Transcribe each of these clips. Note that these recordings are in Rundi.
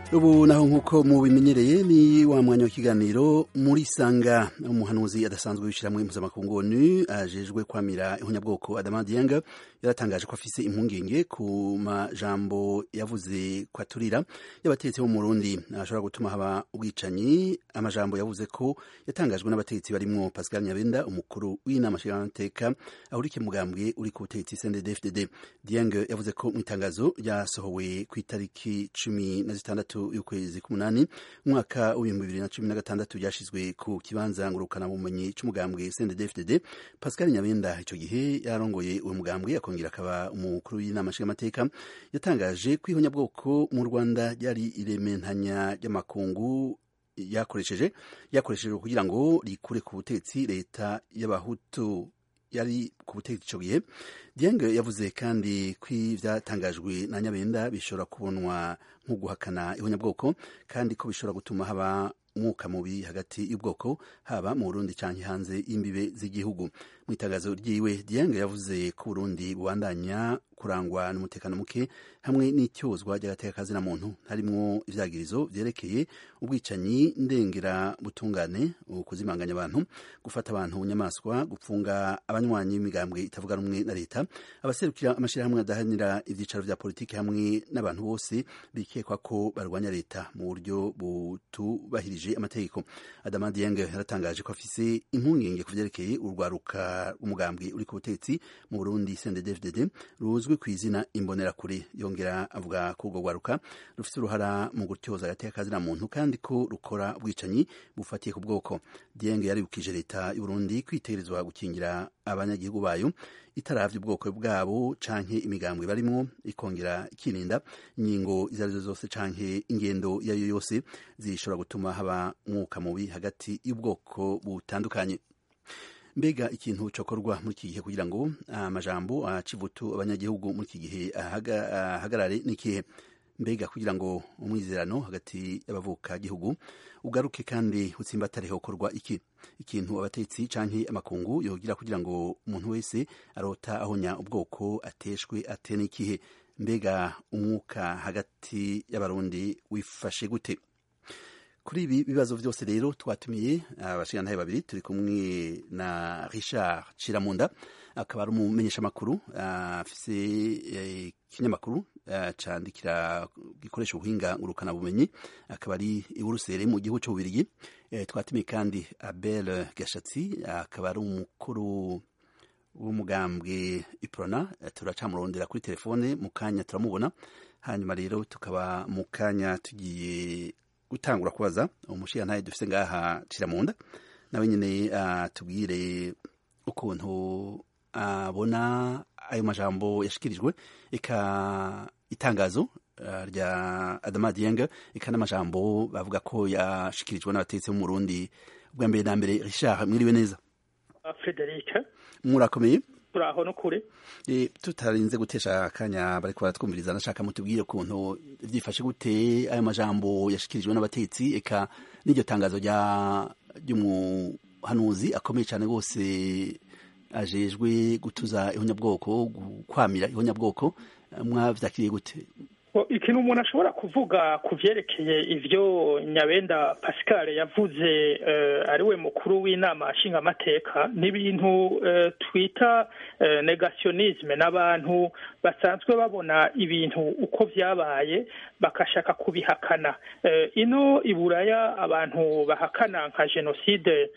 ubu naho nk'uko mubimenyereye ni wa mwanya w'ikiganiro muri sanga umuhanuzi adasanzwe w'ishyirahamwe mpuzamakungu onu ajejwe kwamira ihunyabwoko adama dieng yaratangaje ko afise impungenge ku majambo yavuze ko aturira y'abategetsi bo mu Burundi ashobora gutuma haba ubwicanyi amajambo yavuze ko yatangajwe n'abategetsi barimwo Pascal Nyabenda umukuru w'inama nshingamateka ahurikiye mugambwe uri ku butegetsi CNDD-FDD Dieng yavuze ko mu itangazo ryasohowe ku itariki cumi na zitandatu y'ukwezi k'umunani umwaka w'ibihumbi bibiri na cumi na gatandatu ryashizwe ku kibanza ngurukana bumenyi c'umugambwe CNDD-FDD Pascal Nyabenda ico gihe yarongoye uwo mugambwe akongera akaba umukuru w'inama nshingamateka yatangaje ko ihonyabwoko mu Rwanda ryari irementanya ry'amakungu yakoresheje yakoreshejwe kugira ngo rikure ku butegetsi leta y'abahutu yari ku butegetsi ico gihe Dieng yavuze kandi ko ivyatangajwe na Nyabenda bishobora kubonwa nko guhakana ihonyabwoko kandi ko bishobora gutuma haba umwuka mubi hagati y'ubwoko haba mu Burundi canke hanze y'imbibe z'igihugu mu itangazo ryiwe Dieng yavuze ko Burundi bubandanya kurangwa n'umutekano muke hamwe n'icyozwa ry'agateka na muntu harimwo ivyagirizo vyerekeye ubwicanyi ndengera butungane ukuzimanganya abantu gufata abantu nyamaswa gupfunga abanywanyi b'imigambwe itavuga rumwe na leta abaserukira amashirahamwe adahanira ivyicaro vya politiki hamwe n'abantu bose bikekwa ko barwanya leta mu buryo butubahirije amategeko Adama Dieng yaratangaje ko afise impungenge ku vyerekeye urwaruka rw'umugambwe uri ku butegetsi mu Burundi CNDD-FDD ruzwi ku izina imbonerakure yongera avuga ko urwo rwaruka rufite uruhara mu gutyoza agateka kazina muntu kandi ko rukora ubwicanyi bufatiye ku bwoko Dieng yaribukije leta y'u Burundi kwitegerezwa gukingira abanyagihugu bayo itaravye ubwoko bwabo canke imigambwe barimwo ikongera ikirinda ingingo izo arizo zose canke ingendo iyo ariyo yose zishobora gutuma haba umwuka mubi hagati y'ubwoko butandukanye mbega ikintu cokorwa muri iki gihe kugira ngo amajambo acivutu abanyagihugu muri iki gihe ahagarare n'ikihe mbega kugira ngo umwizerano hagati y'abavuka gihugu ugaruke kandi utsimbatare hokorwa iki ikintu abatetsi canke amakungu yogira kugira ngo umuntu wese arota ahonya ubwoko ateshwe ate n'ikihe mbega umwuka hagati y'abarundi wifashe gute kuri ibi bibazo vyose rero twatumiye abashingantahe babiri turi kumwe na Richard Ciramunda akaba ari umumenyesha makuru afise ikinyamakuru candikira gikoresha ubuhinga ngurukana bumenyi akaba ari i Buruseli mu gihugu c'ububirigi twatumiye kandi Abel Gashatsi akaba ari umukuru w'umugambwe Iprona turacamurondera kuri telefone mu kanya turamubona hanyuma rero tukaba mu kanya tugiye gutangura kubaza umushiyantahe dufise ngaha Ciramunda nawe nyene atubwire ukuntu abona ayo majambo yashikirijwe eka itangazo rya Adama Dieng eka n'amajambo bavuga ko yashikirijwe n'abatetsi mu Burundi bwa mbere na mbere Richard mwiriwe neza Frederic murakomeye turaho no kure e, tutarinze gutesha akanya bariko baratwumviriza nashaka mutubwire ukuntu vyifashe gute ayo majambo yashikirijwe n'abatetsi eka n'iryo tangazo rya ry'umuhanuzi akomeye cyane rwose ajejwe gutuza ihonyabwoko kwamira ihonyabwoko mwavyakiriye gute ikintu umuntu ashobora kuvuga ku vyerekeye ivyo nyabenda pascal yavuze ari we mukuru w'inama nshingamateka ni ibintu twita negationisme n'abantu basanzwe babona ibintu uko vyabaye bakashaka kubihakana ino iburaya abantu bahakana nka jenoside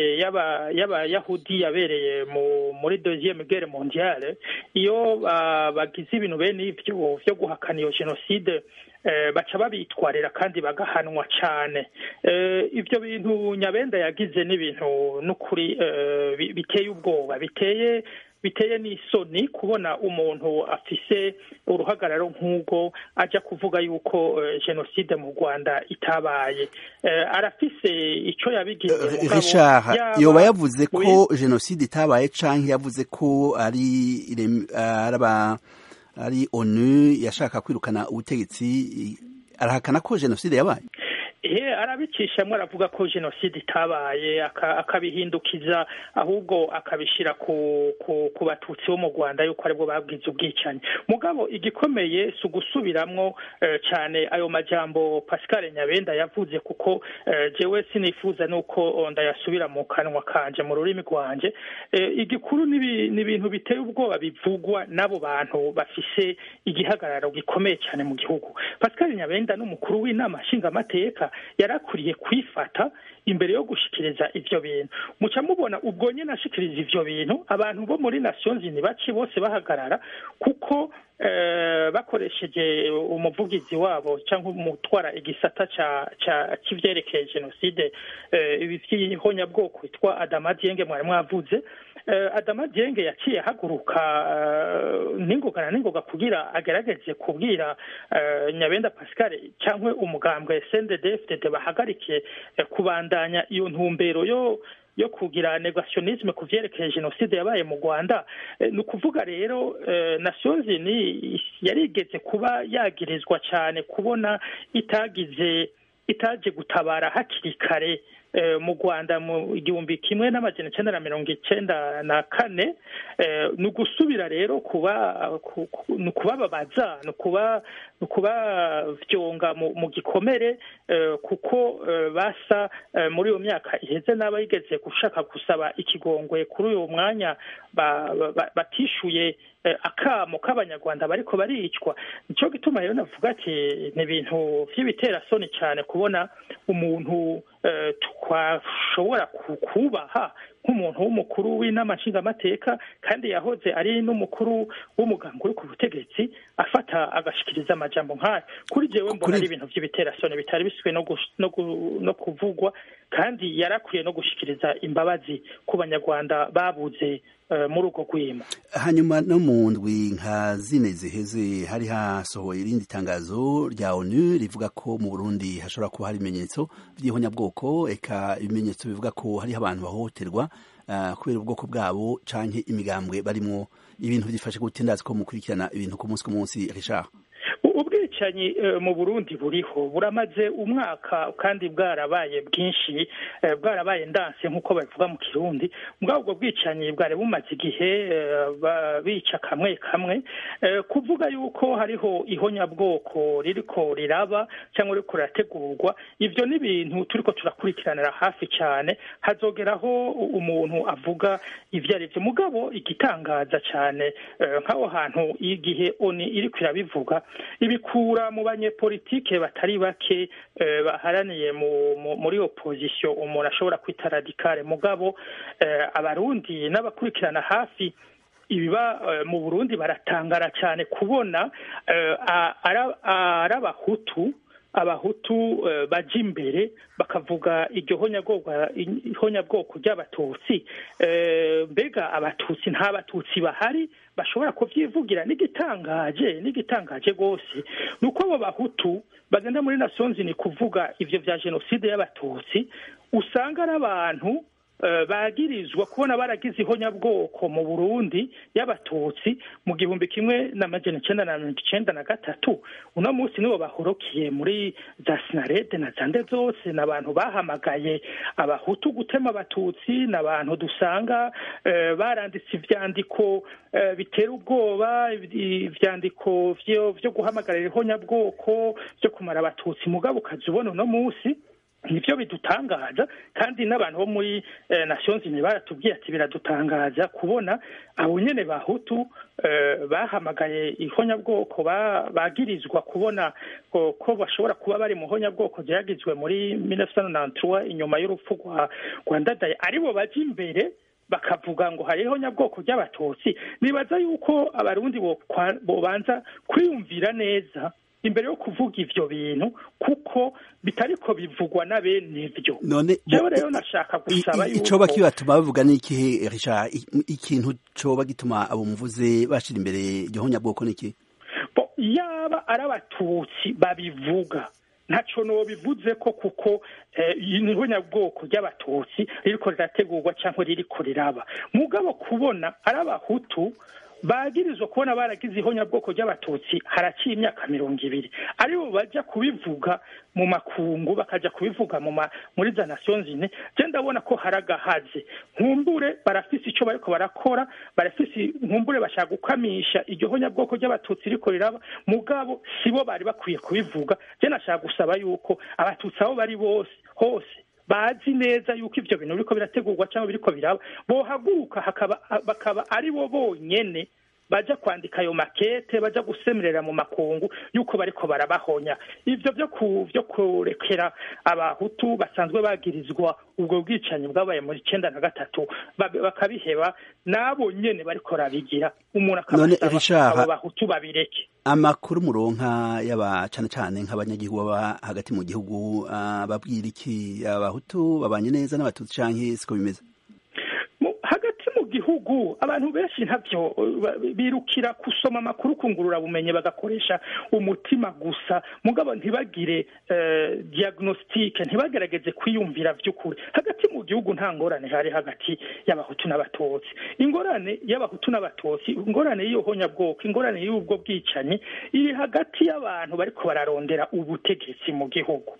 y'abayahudi yabereye muri deuxième guerre mondiale iyo bagize ibintu bene ivyo vyo guhakana iyo jenoside baca babitwarira kandi bagahanwa cyane ibyo bintu nyabenda yagize n'ibintu n'ukuri biteye ubwoba biteye biteye n'isoni kubona umuntu afise uruhagararo nk'ubwo ajya kuvuga yuko jenoside mu rwanda itabaye arafise icyo yabigize Richard yoba yavuze ko jenoside itabaye cyangwa yavuze ko ari araba ari onu yashaka kwirukana ubutegetsi arahakana ko jenoside yabaye ehe arabicishamo aravuga ko jenoside itabaye akabihindukiza ahubwo akabishyira ku ku batutsi bo mu rwanda yuko aribwo babwize ubwicanyi mugabo igikomeye si ugusubiramwo cyane ayo majambo pascal nyabenda yavuze kuko jewe sinifuza nuko ndayasubira mu kanwa kanje mu rurimi rwanje igikuru ni ibintu biteye ubwoba bivugwa n'abo bantu bafise igihagararo gikomeye cyane mu gihugu pascal nyabenda n'umukuru w'inama nshingamateka yarakuriye kwifata imbere yo gushikiriza ivyo bintu muca mubona ubwo nyene ashikiriza ivyo bintu abantu bo muri nations unies baci bose bahagarara kuko bakoresheje umuvugizi wabo cyangwa umutwara igisata cy'ivyerekeye jenoside ibi vy'ihonyabwoko witwa adama dienge mwari mwavuze adama dienge yaciye ahaguruka n'ingoga na n'ingoga kugira agerageze kubwira nyabenda pascal cyangwa umugambwe sndfdd bahagarike kubandanya iyo ntumbero yo yo kugira negationisme ku vyerekeye jenoside yabaye mu rwanda ni ukuvuga rero nations unies yarigeze kuba yagirizwa cyane kubona itagize itaje gutabara hakiri kare mu rwanda mu igihumbi kimwe n'amajana icyenda na mirongo icyenda na kane ni ugusubira rero kuba ni ukubababaza ni ukubavyonga mu gikomere kuko basa muri iyo myaka iheze n'abayigeze gushaka gusaba ikigongwe kuri uyu mwanya batishuye akamo k'abanyarwanda bariko baricwa nico gituma rero navuga ati ni ibintu vy'ibiterasoni cyane kubona umuntu twashobora kubaha nk'umuntu w'umukuru w'inama nshingamateka kandi yahoze ari n'umukuru w'umugambi uri ku butegetsi afata agashikiriza amajambo nk'ayo kuri jewe mbona ari ibintu vy'ibiterasoni bitari biswe no kuvugwa kandi yarakwiye no gushikiriza imbabazi ku banyarwanda babuze muri urwo rwimo hanyuma no mu ndwi nka zine ziheze hari hasohoye irindi tangazo rya onu rivuga ko mu burundi hashobora kuba hari ibimenyetso by'ihonyabwoko eka ibimenyetso bivuga ko hariho abantu bahohoterwa kubera ubwoko bwabo canke imigambwe barimwo ibintu byifashe gute ndazi ko mukurikirana ibintu ku munsi ku munsi richard ubwicanyi mu burundi buriho buramaze umwaka kandi bwarabaye bwinshi bwarabaye ndanse nk'uko babivuga mu kirundi mbwa ubwo bwicanyi bwari bumaze igihe bica kamwe kamwe kuvuga yuko hariho ihonyabwoko ririko riraba cyangwa ririko rirategurwa ivyo ni ibintu turiko turakurikiranira hafi cyane hazogeraho umuntu avuga ivyo ari vyo mugabo igitangaza cyane nk'aho hantu igihe oni iriko irabivuga ibikura mu banyepolitike batari bake baharaniye muri opozisiyo umuntu ashobora kwita radikale mugabo abarundi n'abakurikirana hafi ibiba mu burundi baratangara cyane kubona ari abahutu abahutu baja imbere bakavuga iryo honyabwoko ry'abatutsi mbega abatutsi nta batutsi bahari bashobora kuvyivugira n'igitangaje n'igitangaje rwose ni uko abo bahutu bagenda muri nasonzi ni kuvuga ivyo vya jenoside y'abatutsi usanga ari abantu bagirizwa kubona baragize ihonyabwoko mu burundi y'abatutsi mu gihumbi kimwe n'amajana icenda na mirongo icenda na gatatu uno munsi nibo bahorokiye muri za sinarede na zande zose ni abantu bahamagaye abahutu gutema abatutsi ni abantu dusanga baranditse ivyandiko bitera ubwoba ivyandiko vyo guhamagarira ihonyabwoko vyo kumara abatutsi mugabo ukaza ubona uno munsi nibyo bidutangaza kandi n'abantu bo muri nations unies baratubwiye ati biradutangaza kubona abo nyene bahutu bahamagaye ihonyabwoko bagirizwa kubona ko bashobora kuba bari mu honyabwoko ryagizwe muri 1993 inyuma y'urupfu rwa ndadaye aribo baja imbere bakavuga ngo hariho nyabwoko ry'abatutsi nibaza yuko abarundi bobanza kwiyumvira neza imbere yo kuvuga ivyo bintu kuko bitariko bivugwa na bene ivyo none jewe rero nashaka gusaba yuko icoba kibatuma bavuga n'ikihe Richard ikintu coba gituma abo muvuze bashira imbere igihonya bwoko niki bo yaba ari abatutsi babivuga ntaco nobivuze ko kuko niho nyabwoko ry'abatutsi ririko rirategurwa cyangwa ririko riraba mugabo kubona ari abahutu bagirizwa kubona baragize ihonyabwoko ry'abatutsi haraciye imyaka mirongo ibiri aribo bajya kubivuga mu makungu bakajya kubivuga mu muri za nasiyo zine je ndabona ko hari agahaze nkumbure barafise icyo bariko barakora barafise nkumbure bashaka gukamisha iryo honyabwoko ry'abatutsi riko riraba mugabo sibo bari bakwiye kubivuga je nashaka gusaba yuko abatutsi aho bari bose hose bazi neza yuko ivyo bintu biriko birategurwa cyangwa biriko biraba bohaguruka bakaba ari bo bonyene baja kwandika ayo makete baja gusemerera mu makungu yuko bariko barabahonya ivyo vyo ku vyo kurekera abahutu basanzwe bagirizwa ubwo bwicanyi bwabaye muri icenda na gatatu bakabiheba nabo nyene bariko rabigira umuntu akabasaba abo bahutu babireke amakuru muronka yaba cane cane nk'abanyagihugu baba hagati mu gihugu uh, babwira iki abahutu babanye neza n'abatutsi canke siko bimeze gihugu abantu benshi ntabyo birukira gusoma amakuru kungurura bumenyi bagakoresha umutima gusa mugabo ntibagire diagnostique ntibagerageze kwiyumvira by'ukuri hagati mu gihugu nta ngorane hari hagati y'abahutu n'abatutsi ingorane y'abahutu n'abatutsi ingorane y'iyo honyabwoko ingorane y'ubwo bwicanyi iri hagati y'abantu bariko bararondera ubutegetsi mu gihugu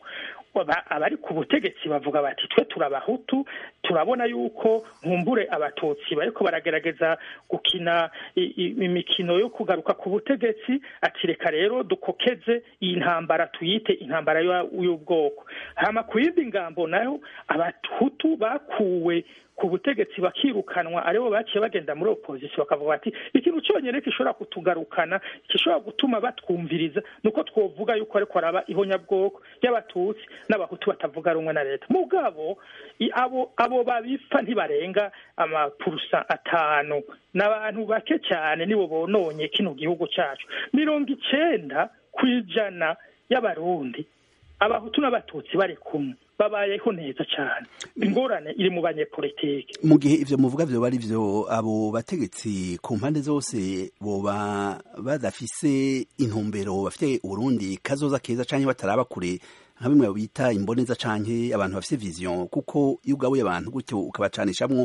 abari ku butegetsi bavuga bati twe turabahutu turabona yuko nkumbure abatutsi bariko baragerageza gukina imikino yo kugaruka ku butegetsi ati reka rero dukokeze iyi ntambara tuyite intambara y'ubwoko hama ku yindi ngambo nayo abahutu bakuwe ku butegetsi bakirukanwa aribo baciye bagenda muri opposition bakavuga bati ikintu cyonyine gishobora kutugarukana gishobora gutuma batwumviriza nuko twovuga yuko ariko araba ihonyabwoko y'abatutsi n'abahutu batavuga rumwe na leta mugabo abo abo babipfa ntibarenga amapurusa atanu n'abantu bake cyane nibo bononye kino gihugu cyacu mirongo icenda ku ijana y'abarundi abahutu n'abatutsi bari kumwe babayeho neza cyane ingorane iri mu banyepolitike mu gihe ivyo muvuga vyo bari vyo abo bategetsi ku mpande zose boba badafise intumbero bafite uburundi kazoza keza canke bataraba kure nka bimwe bita imboneza canke abantu bafise vision kuko iyo ugabuye abantu gutyo ukabacanishamwo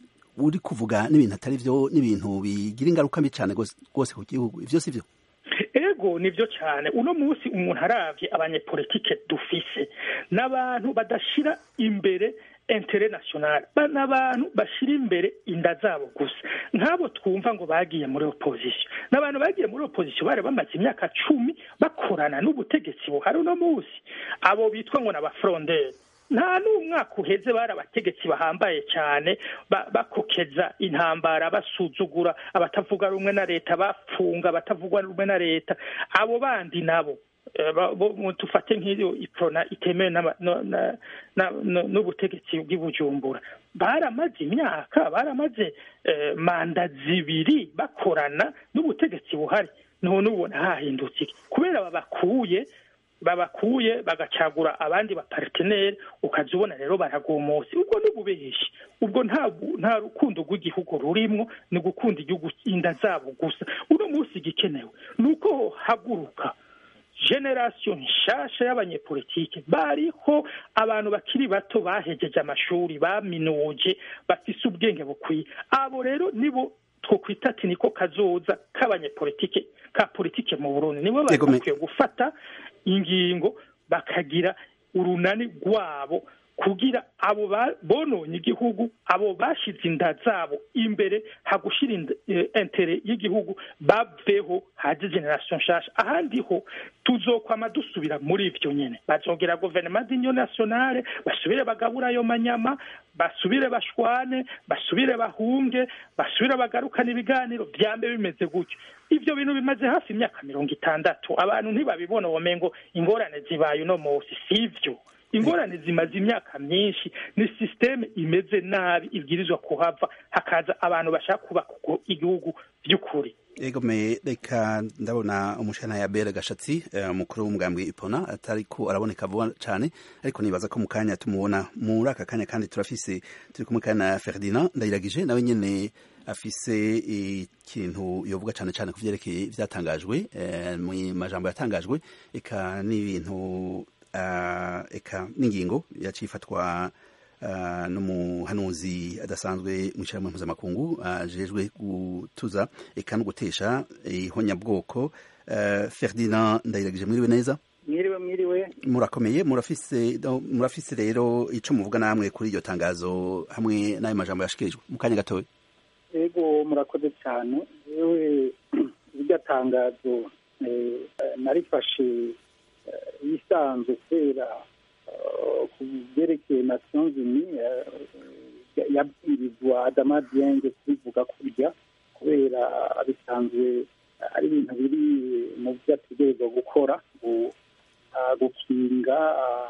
uri kuvuga n'ibintu atari vyo n'ibintu bigira ingaruka mbi cane rwose ku gihugu ivyo si vyo ego nivyo cyane uno munsi umuntu aravye abanyepolitike dufise n'abantu badashira imbere intere national n'abantu bashira imbere inda zabo gusa nk'abo twumva ngo bagiye muri opposition n'abantu bagiye muri opposition bari bamaze imyaka cumi bakorana n'ubutegetsi buhari uno munsi abo bitwa ngo n'abafronderi nta n'umwaka uheze bari abategetsi bahambaye cyane bakokeza intambara basuzugura abatavuga rumwe na leta bafunga abatavuga rumwe na leta abo bandi nabo tufate nk'iyo iprona itemewe n'ubutegetsi bw'ibujumbura baramaze imyaka baramaze manda zibiri bakorana n'ubutegetsi buhari none ubona hahindutse kubera babakuye babakuye bagacagura abandi baparteneri ukaza ubona rero baragomotse ubwo ni ububeshi ubwo nta rukundo rw'igihugu rurimwo ni gukunda igihugu inda zabo gusa uno munsi igikenewe ni uko haguruka generasiyo nshasha y'abanyepolitike bariho abantu bakiri bato bahejeje amashuri baminuje bafise ubwenge bukwiye abo rero nibo twokwita ati niko kazoza k'abanyepolitike ka politike mu burundi nibo bari bakwiye gufata ingingo bakagira urunani rwabo kugira abo bononye igihugu abo bashize inda zabo imbere hagushira intere y'igihugu baveho haje generation nshasha ahandi ho tuzokwama dusubira muri ivyo nyene bazongera guverinoma d'union nationale basubire bagabura ayo manyama basubire bashwane basubire bahunge basubire bagarukana ibiganiro vyambe bimeze gutyo ivyo bintu bimaze hafi imyaka mirongo itandatu abantu ntibabibona womengo ingorane zibaye uno munsi sivyo ingorane zimaze imyaka myinshi ni sisiteme imeze nabi ibwirizwa kuhava hakaza abantu bashaka kubaka igihugu by'ukuri ego me reka ndabona umushana ya bere gashatsi umukuru w'umugambwe ipona atariko araboneka vuba cyane ariko nibaza ko mu kanya tumubona muri aka kanya kandi turafise turi kumwe kandi na Ferdinand ndayiragije nawe nyene afise ikintu yovuga cyane cyane ku vyerekeye vyatangajwe mu majambo yatangajwe eka n'ibintu eka n'ingingo yaciye ifatwa n'umuhanuzi adasanzwe mu ishyirahamwe mpuzamakungu ajejwe gutuza eka no gutesha ihonyabwoko Ferdinand ndayiragije mwiriwe neza mwiriwe mwiriwe murakomeye murafise murafise rero ico muvuga namwe kuri iryo tangazo hamwe n'ayo majambo yashikirijwe mu kanya gatoya yego murakoze cyane yewe iryo tangazo narifashe yisanzwe kubera ku byerekeye nations unies yabwirizwa adama dienge kubivuga kurya kubera bisanzwe ari ibintu biri mu byo ategerezwa gukora gukinga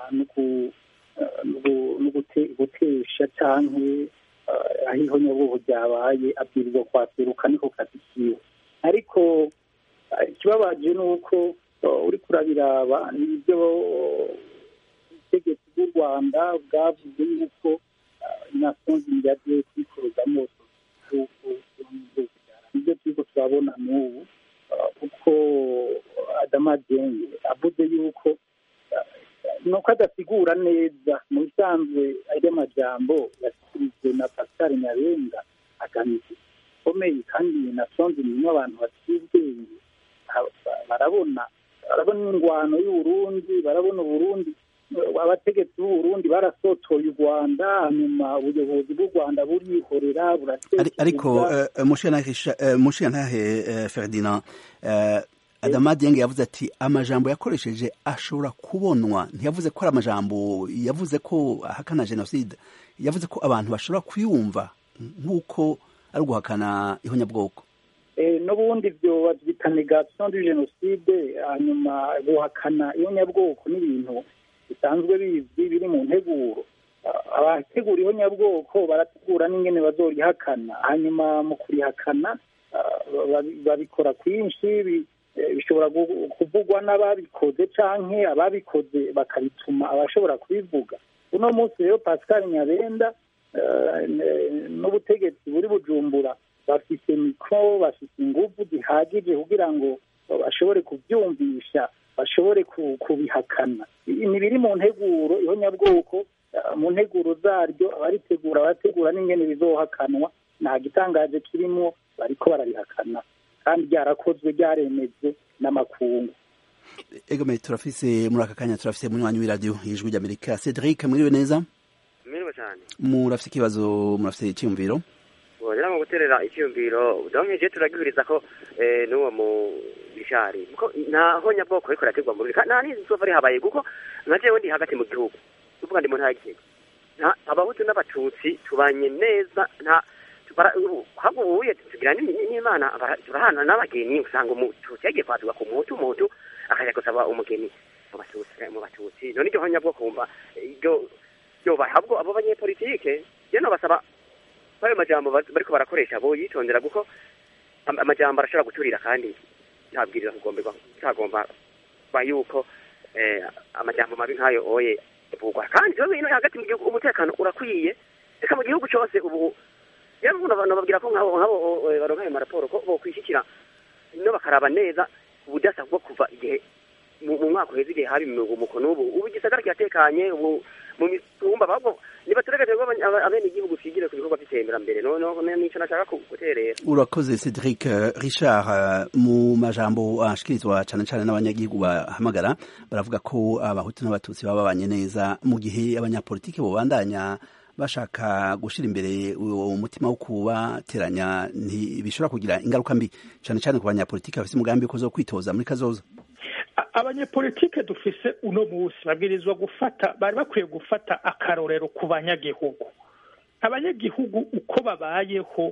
no gutesha cyangwa aho ihonyabwoko ryabaye abwirizwa kwaseruka niko kazi kiwe ariko ikibabaje ni uko uri kurabiraba nibyo ubutegetsi bw'u rwanda bwavuze yuko nations yagiye kwikorezamo nibyo turiko turabona n'ubu kuko adama denge avuze yuko nuko adasigura neza mu bisanzwe ari amajambo yasikirijwe na pascal nyarenga agamije ikomeye kandi nasonze nimwe abantu baciye ubwenge barabona barabona ingwano y'uburundi barabona uburundi abategetsi b'uburundi barasotoye u rwanda hanyuma ubuyobozi bw'u rwanda burihorera ariko mushiyantahe ferdinand adama dienge yavuze ati amajambo yakoresheje ashobora kubonwa ntiyavuze ko ari amajambo yavuze ko ahakana jenoside yavuze ko abantu bashobora kuyumva nk'uko ari uguhakana ihonyabwoko n'ubundi byo babyita negation du jenoside hanyuma guhakana ihonyabwoko n'ibintu bisanzwe bizwi biri mu nteguro abategura ihonyabwoko barategura n'ingene bazorihakana hanyuma mu kurihakana babikora kwinshi bishobora kuvugwa n'ababikoze canke ababikoze bakabituma abashobora kubivuga uno munsi rero pascal nyabenda n'ubutegetsi buri bujumbura bafite mikoro bafite ingufu zihagije kugira ngo bashobore kubyumvisha bashobore kubihakana ni biri mu nteguro ihonyabwoko mu nteguro zaryo abaritegura abategura n'ingene bizohakanwa nta gitangaje kirimo bariko bararihakana kandi ryarakozwe ryaremejwe n'amakungu egome turafise muri aka kanya turafise munywanyi w'iradiyo ijwi ry'amerika cedric mwiriwe neza mwiriwe cyane murafise ikibazo murafise icyiyumviro rero mu guterera icyiyumviro donkeje turagihuriza ko n'uwo mu bishari kuko nta honyabwoko ariko rategwa mu rurika nta n'izuba rihabaye kuko nka jewe ndi hagati mu gihugu tuvuga ndi mu ntara y'igihugu abahutu n'abatutsi tubanye neza nta ahubwo ubuye tugira n'imana turahana n'abageni usanga umututsi yagiye kwaduka ku muhutu umuhutu akajya gusaba umugeni mu batutsi none iryo honyabwoko wumva iryo ryobaye ahubwo abo banyepolitike rero nobasaba ayo majambo bariko barakoresha bo yitondera kuko amajambo arashobora guturira kandi ntabwiriza kugomberwa utagomba ba yuko amajambo mabi nk'ayo oye vugwa kandi ikibazo ino hagati mu gihugu umutekano urakwiye reka mu gihugu cyose ubu rero nababwira ko nk'abo nk'abo baronka ayo maraporo ko bokwishyikira no bakaraba neza ubudasa bwo kuva igihe mu mwaka uheze igihe haba iminuko n'ubu ubu igisagara kiratekanye ubu mu mitumba ahubwo nibaturagate abene igihugu twigire ku bikorwa by'iterambere nico nashaka guterera urakoze cedric richard mu majambo ashikirizwa cane cane n'abanyagihugu bahamagara baravuga ko abahutu n'abatutsi baba babanye neza mu gihe abanyapolitiki bobandanya bashaka gushira imbere uwo mutima wo kubateranya ntibishobora kugira ingaruka mbi cane cane ku banyapolitiki bafise umugambi ko zo kwitoza muri kazoza abanyepolitike dufise uno munsi babwirizwa gufata bari bakwiye gufata akarorero ku banyagihugu abanyagihugu uko babayeho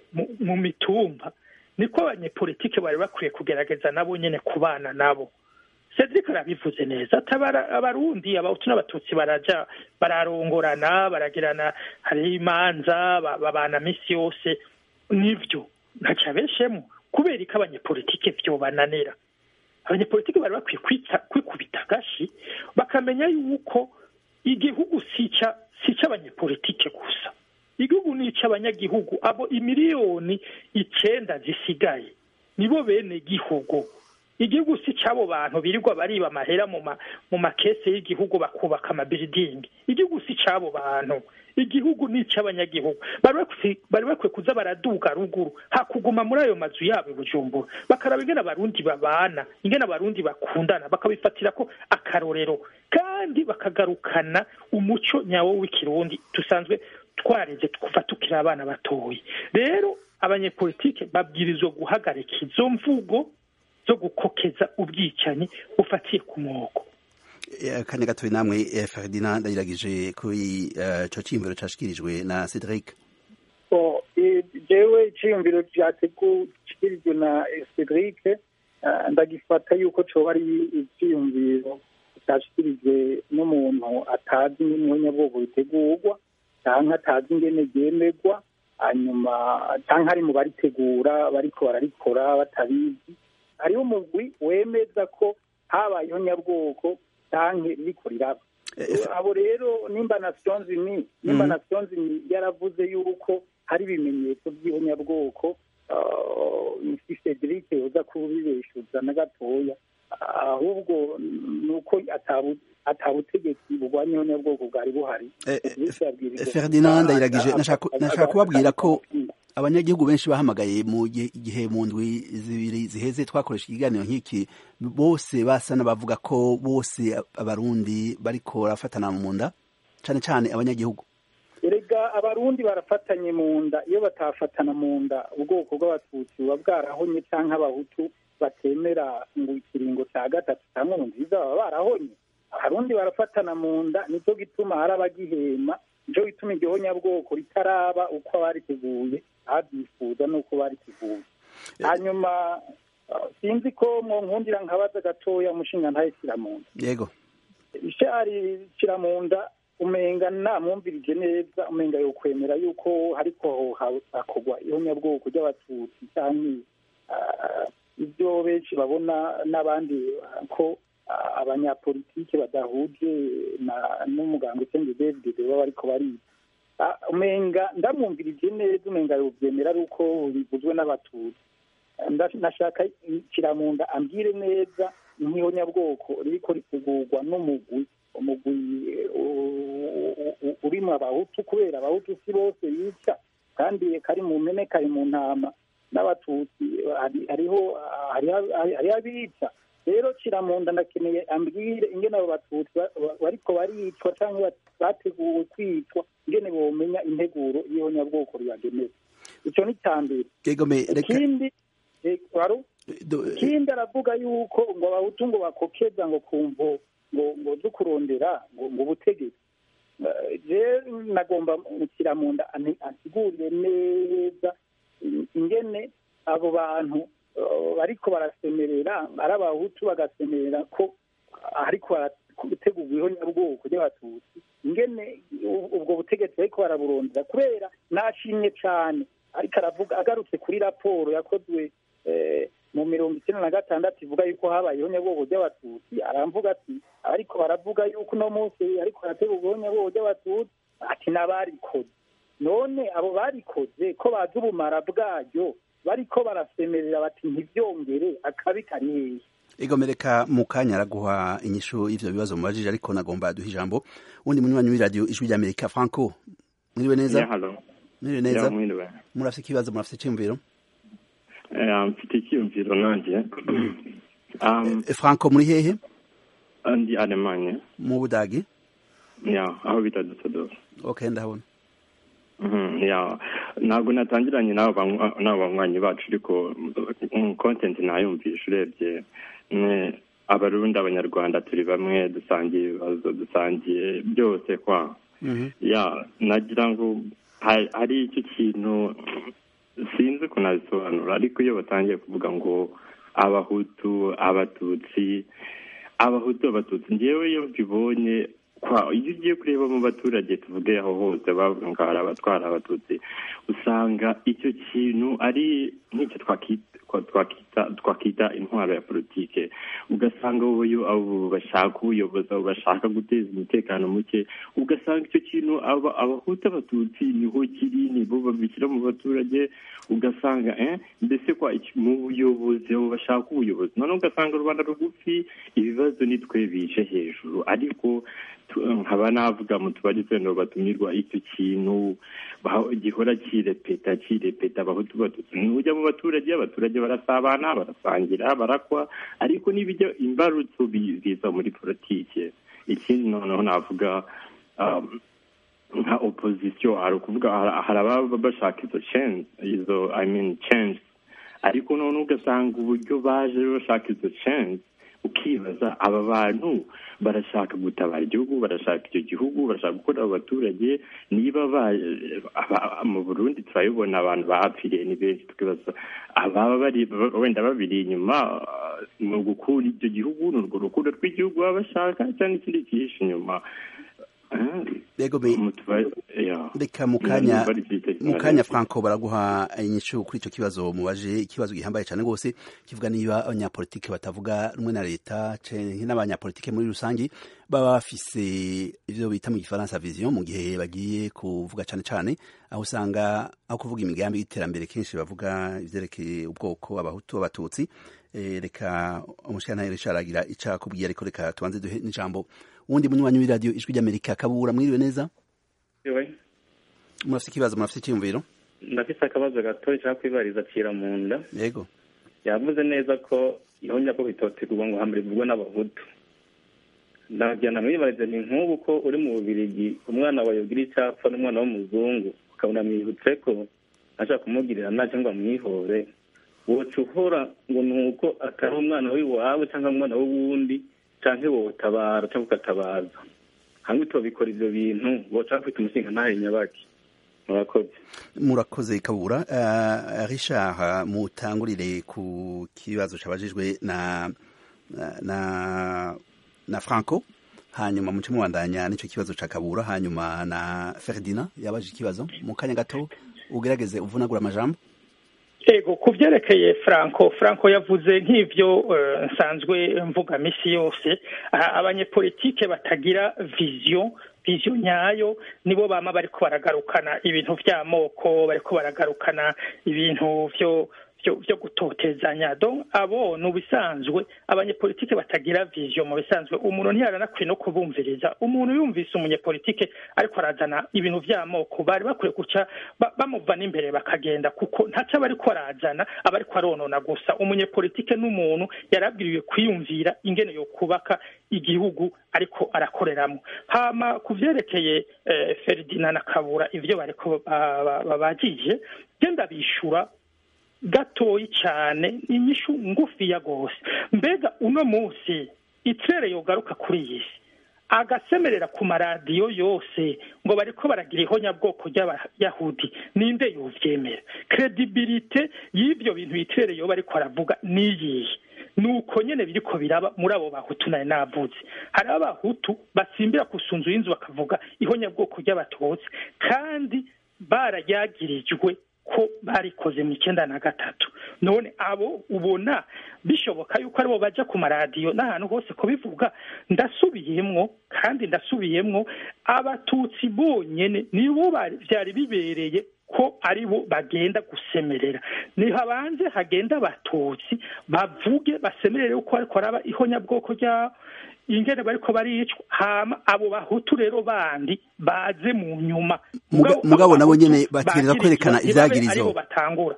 mu mitumba niko abanyepolitike bari bakwiye kugerageza nabo nyene kubana nabo cedric arabivuze neza abarundi abahutu n'abatutsi baraja bararongorana baragirana hariho imanza babana misi yose nivyo ntaca beshemo kubera ko abanyepolitike vyobananira abanyepolitiki bari bakwiye kwikubita agashi bakamenya yuko igihugu si icy'abanyepolitike gusa igihugu ni icy'abanyagihugu abo imiliyoni icenda zisigaye nibo bene gihugu igihugu si cy'abo bantu birirwa bariba amahera mu ma mu makese y'igihugu bakubaka amabiridingi igihugu si cy'abo bantu igihugu ni icy'abanyagihugu bari bakwi- bari bakwiye kuza baraduga ruguru hakuguma muri ayo mazu yabo i bujumbura bakaraba ingene abarundi babana ingene abarundi bakundana bakabifatira ko akarorero kandi bakagarukana umuco nyawo w'ikirundi dusanzwe twareze kuva tukiri abana batoya rero abanyepolitike babwirizwa guhagarika izo mvugo zo gukokeza ubwicanyi bufatiye ku moko Eh, kane gatoya namwe eh, Ferdinand ndayiragije kuri eh, ico ciyumviro cashikirijwe na Cedric So, eh, jewe iciyumviro cyategukirijwe na eh, Cedric eh, ndagifata yuko coba ari iciyumviro cyashikirijwe n'umuntu atazi n'umunyabwoko bitegurwa canke atazi ingene ryemerwa hanyuma canke ari mu baritegura bariko bararikora batabizi hariho umugwi wemeza ko habayeho nyabwoko canke ririko riraba abo rero nimba nations unies nimba Mhm. nations unies yaravuze yuko hari ibimenyetso by'ihonyabwoko si cedric yoza kubibeshuza na gatoya ahubwo ni uko atabu- atabutegetsi burwanya ihonyabwoko bwari buhari Eh, eh, Cedric yabwirijwe Ferdinand ndayiragije gutaha, nashaka aga- nashaka kubabwira ko aga- abanyagihugu benshi bahamagaye mu gihe igihe mu ndwi zibiri ziheze twakoresha ikiganiro nk'iki bose basa n'abavuga ko bose abarundi bariko barafatana mu nda cane cane abanyagihugu erega abarundi barafatanye mu nda iyo batafatana mu nda ubwoko bw'abatutsi buba bwarahonye cyangwa abahutu batemera ngo ikiringo cya gatatu cya nkurunziza baba barahonye abarundi barafatana mu nda nicyo gituma hari abagihema nicyo gituma iryo honyabwoko ritaraba uko abariteguye abyifuza n'uko bariteguye hanyuma uh, sinzi ko mwonkundira nkabaza gatoya umushinga ntayishyira mu nda yego ishari kira mu nda umenga namwumvirije neza umenga yokwemera yuko hariko ha- hakorwa ihonyabwoko ry'abatutsi cyangwa ah, ibyo benshi babona n'abandi ah, ko ah, abanyapolitike badahuje na- n'umuganga usenge david baba bariko bariga Ah, umenga ndamwumvirije neza umenga yovyemera ari uko bivuzwe n'abatutsi Nda- nashaka kiramunda ambwire neza nk'ihonyabwoko ririko ritegurwa n'umugwi umugwi eh, u- u- u- urimwo abahutu kubera abahutu si bose yica kandi kari mu mpene kari mu ntama n'abatutsi hari- hariho hariho- hariho abica rero kiramunda ndakeneye ambwire ingene abo batutsi ba- ba- bariko baricwa cyangwa bateguwe kwicwa ingene bomenya integuro y'ihonyabwoko ribagenewe ico ni icya mbere yego me reka ikindi eh, wari do- ikindi aravuga yuko ngo abahutu ngo bakokeza ngo kumvo ngo ngo zo kurondera ngo ngo ubutegetsi Eh, je nagomba mukira mu nda ani- ansigurire neza in- ingene abo bantu eh, bariko barasemerera ari abahutu bagasemerera ko ariko barategurwa ihonyabwoko ry'abatutsi ingene u- ubwo butegetsi bariko baraburondera kubera nashimye cane ariko aravuga agarutse kuri raporo yakozwe eh, mu mirongo icyenda na gatandatu ivuga yuko habaye ihonyabwoko ry'abatutsi aramvuga ati ariko baravuga yuko uno munsi ariko harategurwa ihonyabwoko ry'abatutsi ati n'abarikoze none abo barikoze ko bazi ubumara bwaryo bariko barasemerera bati ntibyongere akabi kari hehe Ego mereka mu kanya araguha inyishu y'ivyo bibazo mubajije ariko nagomba duha ijambo undi munywanyi w'iradiyo ijwi ry'Amerika Franco mwiriwe neza Yeah, hello. mwiriwe neza Yeah, mwiriwe. murafite ikibazo murafite iciyumviro Eh, mfite icyiyumviro nanjye um, Eh, Franco muri hehe ndi alemanye mu Budagi ya aho bita Düsseldorf okay ndahabona Mhm, ya ntabwo natangiranye n'abo banywa- n'abo banywanyi bacu ariko mm, content nayumvisha urebye mwe abarundi abanyarwanda turi bamwe dusangiye ibibazo dusangiye byose kwa Mhm. ya nagira ngo ha- hari icyo kintu sinzi ukuntu nabisobanura ariko iyo batangiye kuvuga ngo abahutu abatutsi abahutu abatutsi ngewe iyo mbibonye kwa iyo ugiye kureba mu baturage tuvuge aho hose bavuga ngo hari abatwara abatutsi usanga icyo kintu ari nk'icyo twakita twakita intwaro ya politike ugasanga abo bashaka ubuyobozi abo bashaka guteza umutekano muke ugasanga icyo kintu abahuta abatutsi niho kiri nibo babishyira mu baturage ugasanga mbese kwa mu buyobozi abo bashaka ubuyobozi noneho ugasanga rubanda rugufi ibibazo nitwe bije hejuru ariko nkaba navuga mu tubari twenda batumirwa icyo kintu gihora kirepeta kirepeta abahutu batutsi nujya mu baturage abaturage barasabana barasangira barakwa ariko n'ibijya imbarutso biza muri politike ikindi noneho navuga nka opozisiyo hari ukuvuga hari ababa bashaka izo change izo i mean change ariko noneho ugasanga uburyo baje bashaka izo change ukibaza aba bantu barashaka gutabara igihugu barashaka icyo gihugu barashaka gukorera abaturage niba mu burundi turabibona abantu bapfiriye ni benshi tukibaza ababa bari wenda babiri inyuma ni ugukura icyo gihugu ni urwo rukundo rw'igihugu baba bashaka cyangwa ikindi cyihishe inyuma reka mu kanya mu kanya franco baraguha inyishu kuri icyo kibazo mubaje ikibazo gihambaye cyane rwose kivuga niba abanyapolitike batavuga rumwe na leta n'abanyapolitike muri rusange baba bafise ibyo bita mu gifaransa vision mu gihe bagiye kuvuga cyane cyane aho usanga aho kuvuga imigambi y'iterambere kenshi bavuga ibyerekeye ubwoko abahutu abatutsi reka umushyirantare Richard agira icyo akubwiye ariko reka tubanze duhe n'ijambo uwundi munywanyi w'iradiyo ijwi ry'amerika kabura mwiriwe neza murafite ikibazo murafite icyiyumviro ndafite akabazo gato nshaka kwibariza acira mu nda yego yavuze neza ko ihonya ko bitotegurwa ngo hambere bivugwe n'abahutu ndagenda mwibarize ni nk'ubu ko uri mu bubirigi umwana wawe ugira icyapfa n'umwana w'umuzungu ukabona mwibutse ko ashaka kumugirira nta cyangwa mwihore woca uhora ngo ni uko atari umwana w'iwawe cyangwa umwana w'uwundi cyangwa wotabara cyangwa ukatabaza hamwe tubikora ibyo bintu woca bafite umushinga ntahe nyabaki murakoze murakoze kabura richard mutangurire ku kibazo cyabajijwe na na na franco hanyuma muce mubandanya n'icyo kibazo cya kabura hanyuma na ferdina yabaje ikibazo mu kanya gato ugerageze uvunagura amajambo ego ku byerekeye franco franco yavuze nk'ibyo nsanzwe mvuga minsi yose abanyepolitike batagira viziyo viziyo nyayo nibo bama bariko baragarukana ibintu by'amoko bariko baragarukana ibintu byo byo gutotezanya donc abo ni ubisanzwe abanyepolitike batagira viziyo mu bisanzwe umuntu ntiyaranakwiye no kubumviriza umuntu yumvise umunyepolitike ariko arazana ibintu by'amoko bari bakwiye guca bamuvana imbere bakagenda kuko ntaco aba ariko arazana aba ariko aronona gusa umunyepolitike n'umuntu yarabwiriwe kwiyumvira ingene yo kubaka igihugu ariko arakoreramo hama ku vyerekeye Ferdinand na Kabura ivyo bariko babagije genda bishura gatoyi cyane inyishu ngufiya rwose mbega uno munsi itere yogaruka kuri iyi si agasemerera ku maradiyo yose ngo bariko baragira ihonyabwoko ry'abayahudi ninde yovyemera kredibilite y'ibyo bintu itere yoba ariko aravuga niyihe nuko nyene biriko biraba muri abo bahutu nari navuze hari abahutu basimbira ku sunzu y'inzu bakavuga ihonyabwoko ry'abatutsi kandi bararyagirijwe ko barikoze mu icyenda na gatatu none abo ubona bishoboka yuko aribo bajya ku maradiyo n'ahantu hose kubivuga ndasubiyemwo kandi ndasubiyemwo abatutsi bonyene nibo byari bibereye ko aribo bagenda gusemerera nihabanze hagenda abatutsi bavuge basemerere uko ariko araba ihonyabwoko ryabo ingene bariko baricwa hama abo bahutu rero bandi baze mu nyuma mugabo nabo nyene bategereza kwerekana ivyagirizo batangura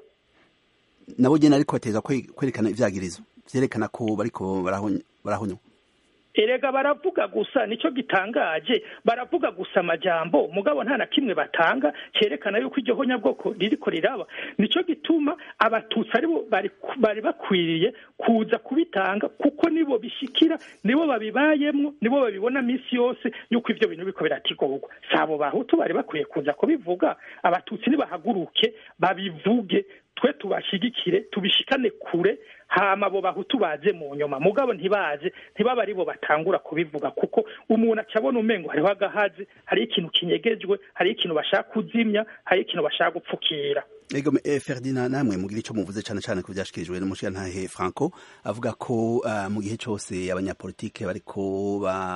nabo nyene ariko bategereza kwerekana ivyagirizo vyerekana ko bariko barahonywa erega baravuga gusa nicyo gitangaje baravuga gusa amajambo mugabo nta na kimwe batanga cyerekana yuko iryo honyabwoko ririko riraba nicyo gituma abatutsi aribo bari bakwiriye kuza kubitanga kuko nibo bishikira nibo babibayemwo nibo babibona minsi yose yuko ivyo bintu biriko biratigorwa si abo bahutu bari bakwiye kuza kubivuga abatutsi nibahaguruke babivuge twe tubashigikire tubishikane kure hama abo bahutu baze mu nyuma mugabo ntibaze ntibaba aribo batangura kubivuga kuko umuntu acabona umengo hariho agahazi hariho ikintu kinyegejwe hariho ikintu bashaka kuzimya hariho ikintu bashaka gupfukira ego eh, Ferdinand namwe mugira ico muvuze cane cane ku vyashikirijwe n'umushirantahe Franco avuga ko uh, mu gihe cose abanyapolitike bariko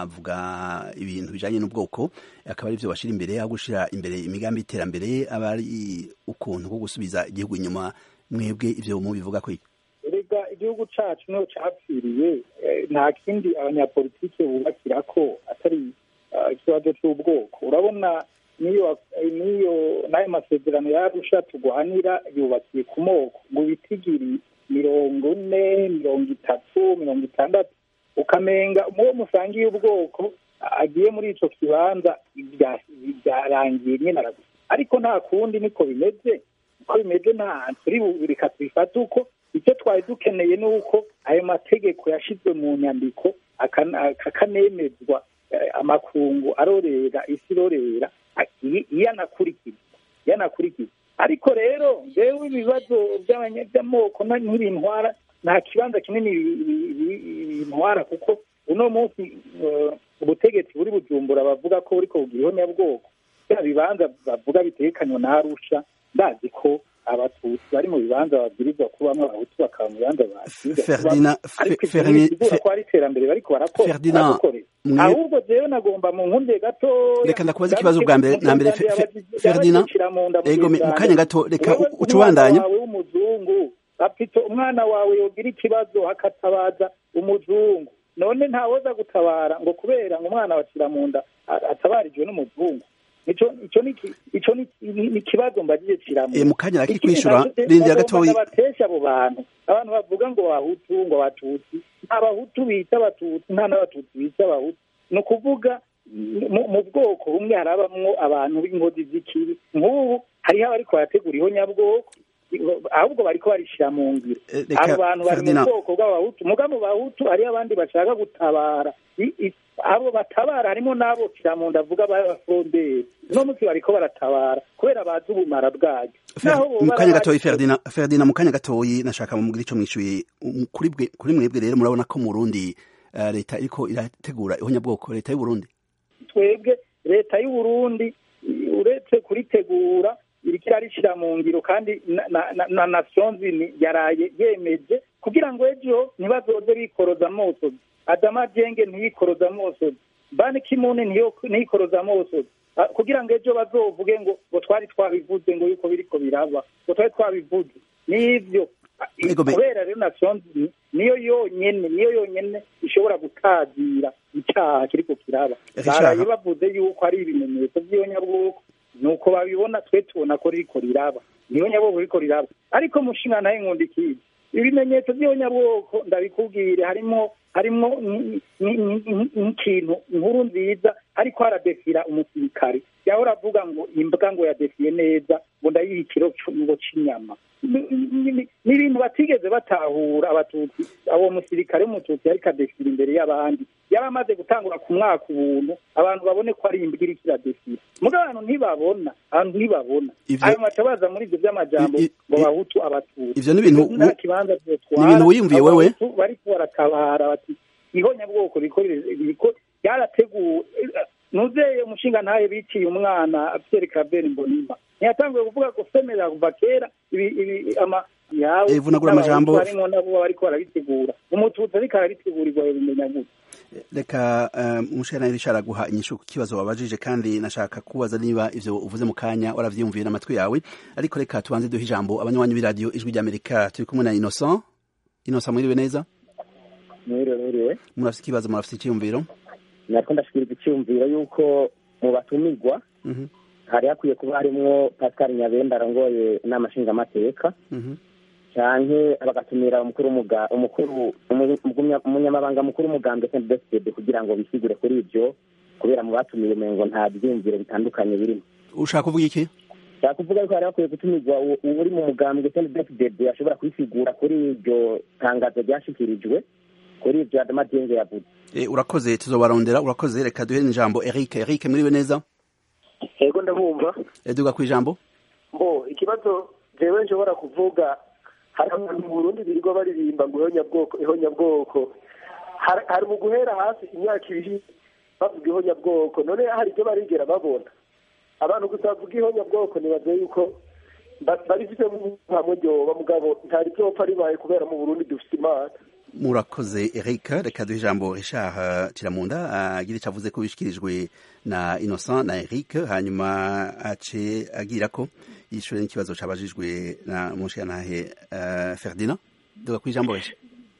bavuga ibintu bijanye n'ubwoko akaba ari vyo bashira imbere aho gushira imbere imigambi y'iterambere aba ari ukuntu ko gusubiza igihugu inyuma mwebwe ivyo mubivuga ko iki erega igihugu cacu niho capfiriye eh, nta kindi abanyapolitike bubakira ko atari ah, ikibazo c'ubwoko urabona niyo niyo n'ayo masezerano yarusha tugwanira yubakiye ku moko ngo bitigiri mirongo ine mirongo itatu mirongo itandatu ukamenga muwo musangiye ubwoko agiye muri ico kibanza bya- byarangiye nyene aragusa ariko nta kundi niko bimeze uko bimeze nta turi bu- reka tubifate uko icyo twari dukeneye ni uko ayo mategeko yashizwe mu nyandiko akana- akanemezwa eh, amakungu arorera isi irorera aki- iyo anakurikizwa iyo anakurikizwa ariko rero jewe ibibazo by'abanya- by'amoko na- ntibintwara nta kibanza kinini bi- bi- bi- bintwara kuko uno munsi eh, ubutegetsi buri bujumbura bavuga ko buriko bugira ihonyabwoko bya bibanza bavuga bitekanywa na arusha ndazi ko abatutsi bari mu bibanza babwirizwa kubamwo abahutu bakaba mu bibanza babwirizwa Ferdinand ariko Fe- ivyo Fermi- ntibizigura Fe- ko ari iterambere bariko barakora Ferdinand, baradukorera. mwe- ahubwo jewe nagomba mu nkunde gatoya Reka ndakubaza ikibazo bwa mbere na mbere, Fe- Fe- Ferdinand, ego me- mu kanya gato reka Wewe uca ubandanya umwana wawe w'umuzungu apito umwana wawe yogira ikibazo hakatabaza umuzungu none ntawoza gutabara ngo kubera ngo umwana bacira mu nda a- atabarijwe n'umuzungu ico ico ni ki- ico ni ni- ni ikibazo mbagije kiramwe Eh, mu kanya ariko kwishura rindira gatoyi batesha abo bantu abantu bavuga ngo abahutu ngo abatutsi nta bahutu bita abatutsi nta n'abatutsi bita abahutu ni ukuvuga mu- mu bwoko bumwe harabamwo abantu b'inkozi z'ikibi nk'ubu hariho abariko barategura ihonyabwoko ahubwo bariko barishira mu ngiro Eh, reka, abo bantu bari mu Ferdinand. bwoko bw'abahutu muga mu bahutu hariho abandi bashaka gutabara I- i- abo batabara harimo n'abo kiramunda avuga b'abafonderi uno munsi bariko baratabara kubera bazi ubumara bwayo Fer- Naho bo mu kanya bara- gatoyi Ferdinand Ferdinand mu kanya gatoyi nashaka mumugire ico mwishuye Um, kuri bwe kuri mwebwe rero murabona ko mu Burundi eh, leta iriko irategura ihonyabwoko leta y'u Burundi twebwe leta y'u Burundi i- uretse kuritegura iriko irarishira mu ngiro kandi na, na, na, na Nations Unies yaraye yemeje kugira ngo ejo ntibazoze bikoroza amosozi Adama Jenge ntiyikoroza amosozi Ban Ki-moon ntiyo- ntiyikoroza amosozi Ah, kugira ngo ejo bazovuge ngo ngo twari twabivuze ngo yuko biriko biraba ngo twari twabivuze nivyo Ah, i- Ego me- kubera rero Nations Unies niyo yonyene niyo yonyene ishobora gutazira icaha kiriko kiraba Richard. baraye bavuze yuko ari ibimenyetso by'iyonyabwoko nuko babibona twe tubona ko ririko riraba niyo nyabwoko ririko riraba ariko mushinga nawe nkunda ikibi ibimenyetso by'iyonyabwoko ndabikubwire harimo harimo n- n- n- nk'ikintu inkuru nziza ariko haradefira umusirikare yahora avuga ngo imbwa ngo yadefiye neza ngo ndayiha ikiro cu- ngo c'inyama Ni- ni ni- ni ibintu batigeze batahura abatutsi uwo musirikare w'umututsi yariko adefira imbere y'abandi yaba amaze gutangura ku mwaka ubuntu abantu babone ko ari imbwa iriko iradefira muga abantu ntibabona abantu ntibabona Ivyo- ayo maca baza muri ivyo vy'amajambo I- i- ngo i- bahutu abatutsi ivyo ni ibintu nta wi- kibanza ni ibintu wiyumviye abo wewe? Bahutu bariko baratabara bati ihonyabwoko riko riko ryarateguwe nuzeye umushinga ntaye biciye umwana Pierre Claver Mbonimpa ntiyatanguye kuvuga ko femerera kuva kera ibi ibi ama yawe Eh, vunagura amajambo. barimo nabo bariko barabitegura umututsi ariko arabitegurirwa bimenya gute reka uh, umushana Richard aguha inyishu ku kibazo wabajije kandi nashaka kubaza niba ivyo uvuze mu kanya waravyiyumviye n'amatwi yawe ariko reka tubanze duhe ijambo abanywanyi b'iradiyo ijwi ry'Amerika turi kumwe na Innocent Innocent mwiriwe neza mwiriwe mwiriwe murafite ikibazo murafite icyiyumviro nariko ndashikiriza icyumviro y'uko mu batumirwa Mhm, hari hakwiye kuba harimwo pascal nyabenda arongoye inama nshingamateka mhm. canke bagatumira umukuru w'umuga- umukuru umu- umugumya- umunyamabanga mukuru w'umugambwe sndfd kugira ngo bisigure kuri ivyo kubera mu batumiye umengo nta vyiyumviro bitandukanye birimo ushaka kuvuga iki nshaka kuvuga yuko hari hakwiye gutumirwa uwo- uri mu mugambwe sndfd ashobora kwisigura kuri iryo tangazo ryashikirijwe kuri ivyo adama dienge yavuze Eh, urakoze tuzobarondera urakoze reka duhe ijambo Eric Eric mwiriwe neza yego ndabumva Eh, duga ku ijambo mbo ikibazo jewe nshobora kuvuga hari abantu mu burundi birirwa baririmba ngo ihonyabwoko ihonyabwoko Hari- hari mu guhera hasi imyaka ibiri bavuga ihonyabwoko none hari ibyo barigera babona abantu gusa bavuga ihonyabwoko nibaze yuko ba- barifite hamwe ryoba mugabo ntari ryopfa ribaye kubera mu burundi dufite imana murakoze Eric reka duhe ijambo Richard Kiramunda agira icyo avuze ko bishyikirijwe na Innocent na Eric hanyuma ace agira ko yishyure n'ikibazo cyabajijwe na mushiyantahe uh, Ferdinand duga ku ijambo Richard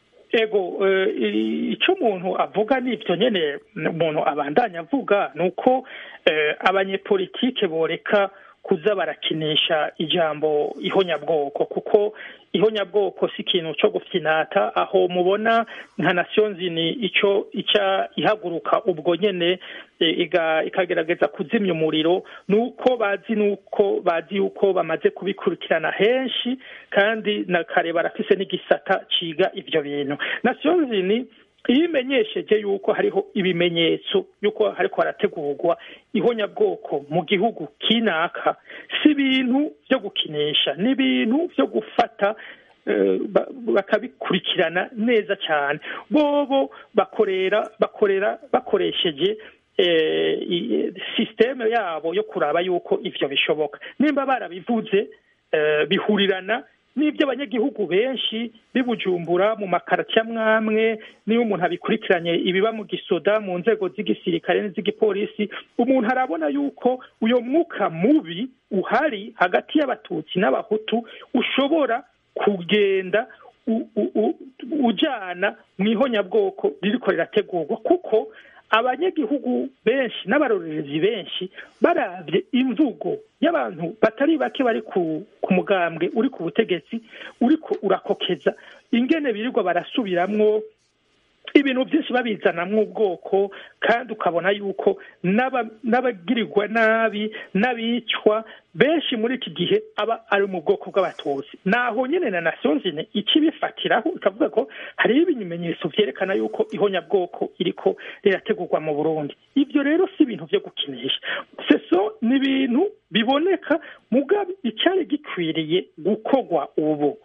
ego eh, i- ico umuntu avuga nivyo nyene umuntu abandanya avuga ni uko eh, abanyepolitike boreka kuza barakinisha ijambo ihonyabwoko kuko ihonyabwoko si ikintu co gufyinata aho mubona nka nations ni ico ica ihaguruka ubwo nyene eh, iga- ikagerageza kuzimya umuriro nuko bazi nuko bazi yuko bamaze kubikurikirana henshi kandi na kare barafise n'igisata ciga ivyo bintu nations ni iyo imenyesheje yuko hariho ibimenyetso yuko hariko harategurwa ihonyabwoko mu gihugu kinaka si ibintu vyo gukinisha ni ibintu vyo gufata eh, ba- bakabikurikirana neza cyane bobo bakorera bakorera bakoresheje eh, i- sisiteme yabo yo kuraba yuko ivyo bishoboka nimba barabivuze eh, bihurirana n'ibyo abanyagihugu benshi bibujumbura mu makarati amwamwe niyo umuntu abikurikiranye ibiba mu gisoda mu nzego z'igisirikare n'iz'igipolisi umuntu arabona yuko uyo mwuka mubi uhari hagati y'abatutsi n'abahutu ushobora kugenda u- u- u- ujana mu ihonyabwoko ririko rirategurwa kuko abanyagihugu benshi n'abarorerezi benshi baravye imvugo y'abantu batari bake bari ku, ku mugambwe uri ku butegetsi uriko urakokeza ingene birirwa barasubiramwo ibintu byinshi babizanamwo ubwoko kandi ukabona yuko n'aba- n'abagirirwa nabi n'abicwa benshi muri iki gihe aba ari mu bwoko bw'abatutsi naho nyine na nations Unies ikibifatiraho ikavuga ko hariho ibimenyetso vyerekana yuko ihonyabwoko iriko rirategurwa mu burundi ivyo rero si ibintu vyo gukinisha seso ni ibintu biboneka mugabe icyari gikwiriye gukorwa ubu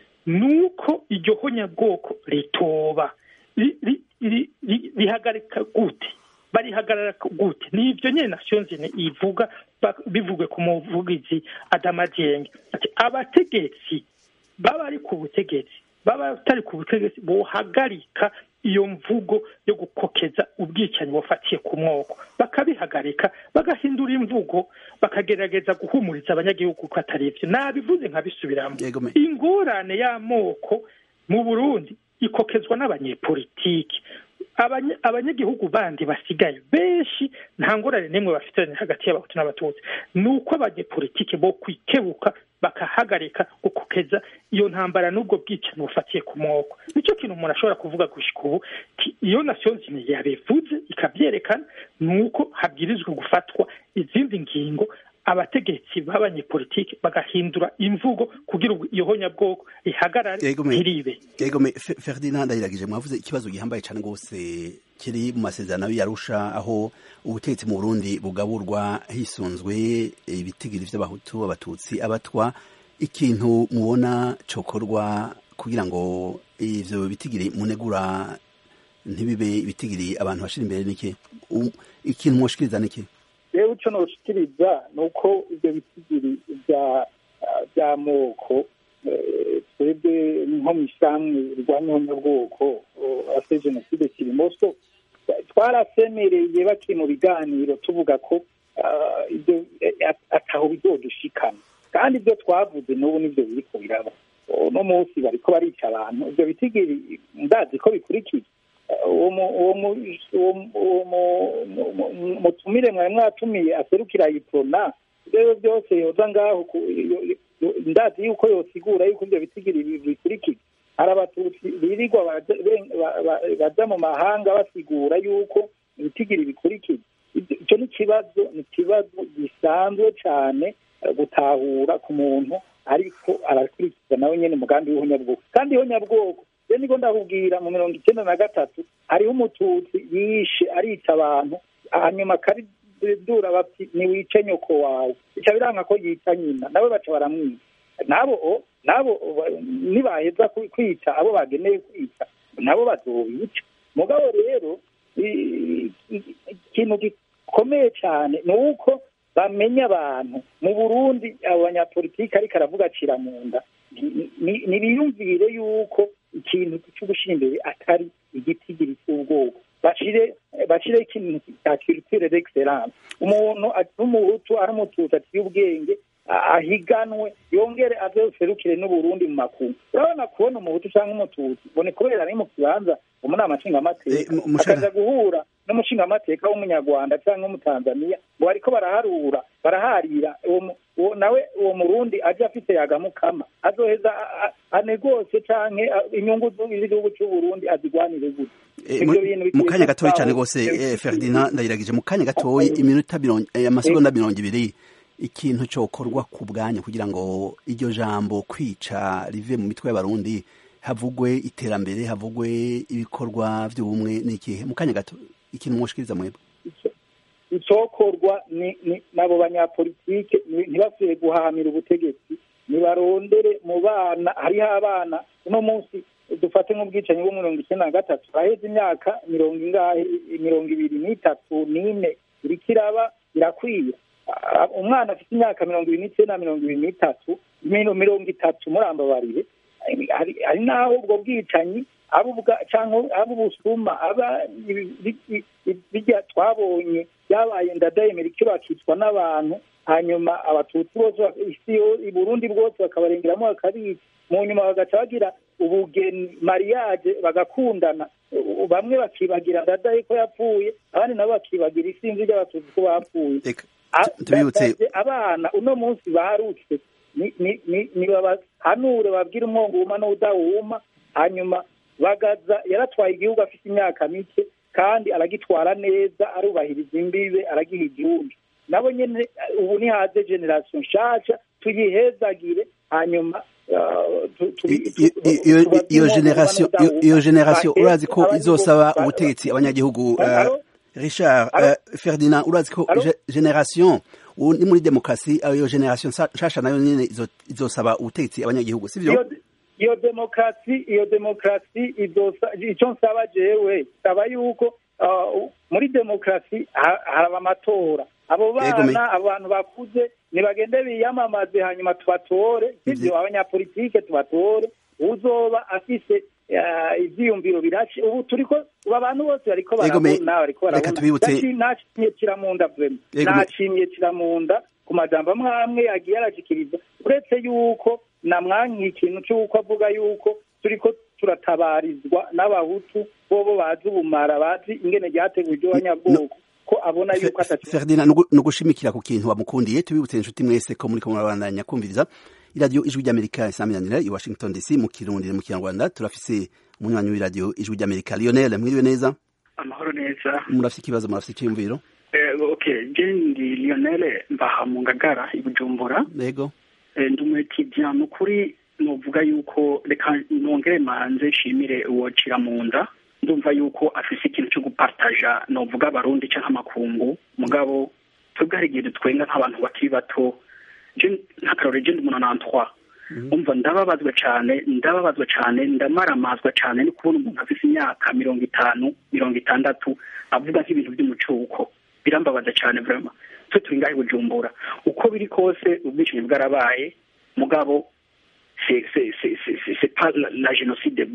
nuko iryo honyabwoko ritoba ri- ri- ri- ri- rihagarika gute barihagarara gute ni ibyo nyine nations Unies ivuga ba- bivugwe ku muvugizi Adama Dieng ati abategetsi baba ari ku butegetsi baba batari ku butegetsi bohagarika iyo mvugo yo gukokeza ubwicanyi bufatiye ku mwoko bakabihagarika bagahindura imvugo bakagerageza guhumuriza abanyagihugu ko atari ivyo nabivuze nkabisubiramo Yego me. ingorane y'amoko mu burundi ikokezwa n'abanyepolitiki Abanya- abanyagihugu bandi basigaye benshi nta ngorane n'imwe bafitanye hagati y'abahutu n'abatutsi ni uko abanyepolitiki bo kwikebuka bakahagarika gukokeza iyo ntambara n'ubwo bwicanyi bufatiye ku mwoko nicyo kintu umuntu ashobora kuvuga gushika ubu ti- iyo nations Unies yabivuze ikabyerekana ni uko habwirizwa gufatwa izindi ngingo abategetsi b'abanyepolitiki bagahindura imvugo kugira ngo iyo honyabwoko ihagarare Yego me. ntiribe Yego me Fe- Ferdinand ndayiragije mwavuze ikibazo gihambaye cyane rwose kiri mu masezerano y'Arusha aho ubutegetsi mu Burundi bugaburwa hisunzwe ibitigiri vy'abahutu abatutsi abatwa ikintu mubona cokorwa kugira ngo ivyo bitigiri munegura ntibibe ibitigiri abantu bashira imbere niki U- ikintu mwoshikiriza niki rero icyo noshikiriza ni uko ibyo bitigiri bya by'amoko eh, twebwe nko mu ishyirahamwe rirwanya ihonyabwoko ase jenoside kirimoso twarasemereye bakiri mu biganiro tuvuga ko ah, ibyo eh, ataho bizodushikana kandi ibyo twavuze n'ubu nibyo biriko biraba uno munsi bariko barica abantu ibyo bitigiri ndazi ko bikurikiye uwo mu- uwo mu- uwo mu- uwo mu- mu- mu- mutumire mwari mwatumiye aserukira iprona rero byose yoza ngaho ku- yo- yo- ndazi yuko yosigura yuko ibyo bitigiri bi- bikurikira hari abatutsi birirwa baja- ben- ba- ba- baja mu mahanga basigura yuko ibitigiri bikurikira Ibyo- icyo ni ikibazo ni ikibazo gisanzwe cyane eh, gutahura ku muntu ariko arakurikiza nawe nyine umugambi w'ihonyabwoko kandi ihonyabwoko rero niko ndakubwira mu mirongo icyenda na gatatu hariho umututsi yishe arica abantu hanyuma akaridura bati niwice nyoko wawe bica biranga ko yica nyina nawe baca baramwica nabo nabo nibaheza kwica abo bageneye kwica nabo bazobica mugabo rero ikintu gikomeye cyane ni uko bamenya abantu mu burundi abo banyapolitiki ariko aravuga acira mu nda ntibiyumvire yuko ikintu cyo gushyira imbere atari igitigiri cy'ubwoko bashire bashire ikintu cya culture d'excellence umuntu n'umuhutu ari umututsi aciye ubwenge ahiganwe yongere azoserukire n'uburundi mu makungu urabona kubona umuhutu cyangwa umututsi bone kubera ari mu kibanza mu nama nshingamateka akaza guhura n'umushingamateka w'umunyarwanda cyangwa w'umutanzaniya ngo bariko baraharura baraharira nawe uwo murundi aje afite yagamukama azoheza anegose canke inyungu z'igihugu c'uburundi azigwanire gute mu kanya gatoya cyane rwose ferdinand ndayiragije mu kanya gatoya iminota amasegonda mirongo ibiri ikintu cyokorwa ku bwanyu kugira ngo iryo jambo kwica rive mu mitwe y'abarundi havugwe iterambere havugwe ibikorwa by'ubumwe n'ikihe mu kanya gato ikintu mwoshikiriza mwebwe icyokorwa ni nabo banyapolitike ntibasuye guhahamira ubutegetsi nibarondere mu bana hariho abana uno munsi dufate nk'ubwicanyi bwo mirongo icyenda na gatatu haheze imyaka mirongo ingahe mirongo ibiri n'itatu n'ine iriko iraba irakwira umwana afite imyaka mirongo ibiri n'icyenda mirongo ibiri n'itatu mirongo itatu murambabarire hari n'aho ubwo bwicanyi cyangwa aba ubusuma aba bijya twabonye byabaye ndadayemera icyo bakicwa n'abantu hanyuma abatutsi bose i burundi bwose bakabarengeramo bakabica mu nyuma bagaca bagira ubugeni mariage bagakundana bamwe bakibagira ndadaye ko yapfuye abandi nabo bakibagira isinzi ry'abatutsi ko bapfuye abana uno munsi baharutse nibabahanure babwire umwongo wuma n'udawuma hanyuma bagaza yaratwaye igihugu afite imyaka mike kandi aragitwara neza arubahiriza imbibe aragiha igihugu nabo nyine ubu nihaze generasiyo nshasha tuyihezagire hanyuma iyo generasiyo iyo generasiyo urazi ko izosaba ubutegetsi abanyagihugu richard ferdinand urazi ko generasiyo ni muri demokarasi iyo generasiyo nshasha nayo nyine izosaba ubutegetsi abanyagihugu sibyo iyo demokarasi iyo demokarasi icyo nsaba jewe saba yuko muri demokarasi haraba amatora abo bana abantu bakuze ntibagende biyamamaze hanyuma tubatore sibyo abanyapolitike tubatore uzoba afise ivyiyumviro birashe ubu turiko ubu abantu bose bariko barabona bariko barabona nacimye kiramunda vrema nacimye kiramunda ku majambo amwe amwe yagiye arashikiriza uretse yuko namwankiye ikintu c'uko avuga yuko turiko turatabarizwa n'abahutu bobo bazi ubumara bazi ingene ryateguwe iryo banyabwoko ko abona yuko Ferdinand no gushimikira ku kintu bamukundiye tubibutse inshuti mwese ko muri ko murabandanya kumviriza iradiyo ijwi ry'amerika isaminanira i washington dc mu kirundi mu kinyarwanda turafise umunywanyi w'iradiyo ijwi ry'amerika lionel mwiriwe neza amahoro neza murafise ikibazo murafise icyiyumviro okay je ndi lionel mbaha mu ngagara i bujumbura yego ndi umwetidiya ni ukuri novuga yuko reka nongere manze nshimire uwo cira mu nda ndumva yuko afise ikintu cyo gupartaja novuga abarundi canke amakungu mugabo twebwe hari igihe dutwenga nk'abantu bakiri bato nk'akarore je ndi umuntu nantwa umva ndababazwa cane ndababazwa cane ndamaramazwa cane no kubona umuntu afise imyaka mirongo itanu mirongo itandatu avuga nk'ibintu vy'umucuko birambabaza cane vrema twe turi ngahe bujumbura uko biri kose ubwicanyi bwarabaye mugabo c'est pas la génocide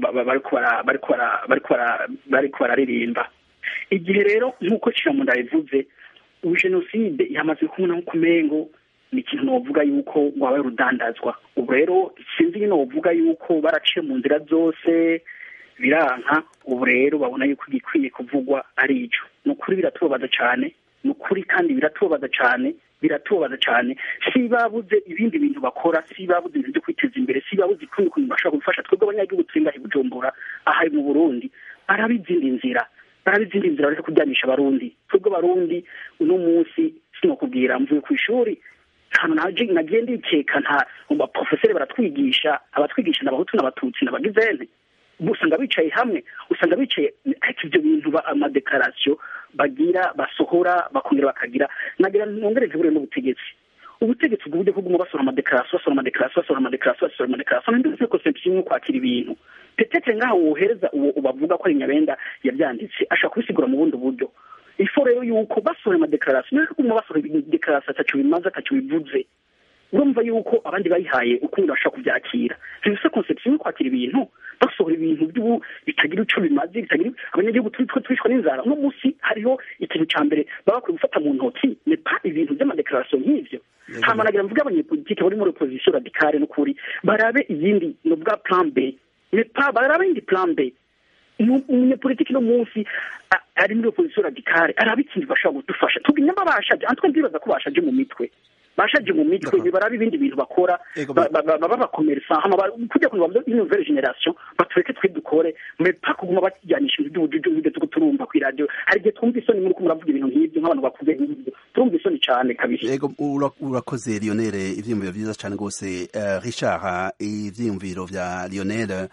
bariko bararirimba igihe rero nk'uko kiramunda yabivuze ubu jenoside yamaze kubona nko kumengo ni ikintu novuga yuko wabaye urudandazwa ubu rero sinzi nyine wovuga yuko baraciye mu nzira zose biranka ubu rero babona yuko igikwiye kuvugwa ari ico ni ukuri biratubabaza cane ni ukuri kandi biratubabaza cane biratubabaza cyane si babuze ibindi bintu bakora si babuze ibintu byo kwiteza imbere si babuze ukundi kuntu bashobora gufasha twebwe abanyagihugu turi ngahe bujumbura aha mu burundi barabizindi nzira barabizindi nzira bareke kujyanisha abarundi twebwe abarundi uno munsi sinokubwira mvuye ku ishuri ahantu naje nagiye ndikeka nta baprofeseri baratwigisha abatwigisha n'abahutu n'abatutsi n'abagizene usanga bicaye hamwe usanga bicaye ariko ibyo bintu amadekarasiyo bagira basohora bakongera bakagira nagira nongere ntibure n'ubutegetsi ubutegetsi bw'uburyo bwo kuguma basora amadekarasiyo basora amadekarasiyo basora amadekarasiyo basora amadekarasiyo ninde ufite conception yo kwakira ibintu petete ngaho wohereza uwo bavuga ko ari nyabenda yabyanditse ashaka kubisigura mu bundi buryo ifo rero yuko basohora amadekarasiyo niyo kuguma basohora dekarasiyo atacu bimaze atacu bivuze urumva yuko abandi bayihaye ukundi bashaka kubyakira ntibise conception yo kwakira ibintu basohora ibintu by'ubu bitagira icyo bimaze bitagira abanyagihugu turi two twishwa n'inzara uno munsi hariho ikintu cya mbere baba bakwiye gufata mu ntoki nepa ibintu by'amadekarasiyo nk'ivyo hama nagira mvuge abanyepolitike bari muri opposition radicale n'ukuri barabe iyindi no bwa plan B nepa barabe iyindi plan B umunyepolitiki no munsi ari muri opposition radicale arabe ikintu bashobora kudufasha tubwire nyamba bashaje antwe ndibaza ko bashaje mu mitwe bashaje mu mitwe ntibarabe ibindi bintu bakora baba bakomeresa kujya kureba ino nouvelle generation batureke twe dukore mepa kuguma bakijyanisha ibintu by'ubujuju nk'ibyo tuko turumva ku radio hari igihe twumva isoni muri kumuravuga ibintu nk'ibyo nk'abantu bakuze nk'ibyo turumva isoni cyane kabisa yego urakoze Lionel ivyiyumviro vyiza cyane gose Richard ivyiyumviro vya Lionel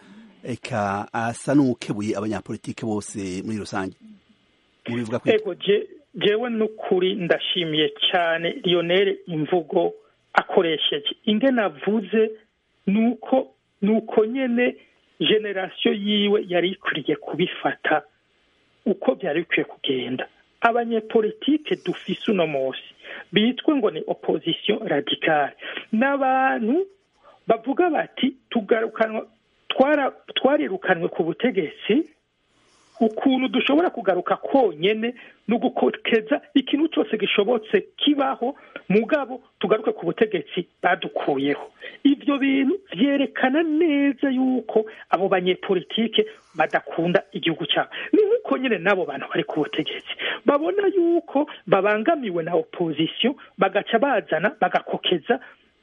eka asa n'ukebuye abanyapolitike bose muri rusange mubivuga ego jewe n'ukuri ndashimiye cyane Lionel imvugo akoresheje ingene avuze nuko nuko nyene generasiyo yiwe yari ikwiriye kubifata uko byari bikwiye kugenda abanyepolitike dufise uno munsi bitwe ngo ni opposition radicale n'abantu bavuga bati tugarukanwa twarirukanwe ku butegetsi ukuntu dushobora kugaruka konyene no gukokeza ikintu cyose gishobotse kibaho mugabo tugaruke ku butegetsi badukuyeho ibyo bintu byerekana neza yuko abo banyepolitike badakunda igihugu cyabo ni nk'uko nyine n'abo bantu bari ku butegetsi babona yuko babangamiwe na opposition bagaca bazana bagakokeza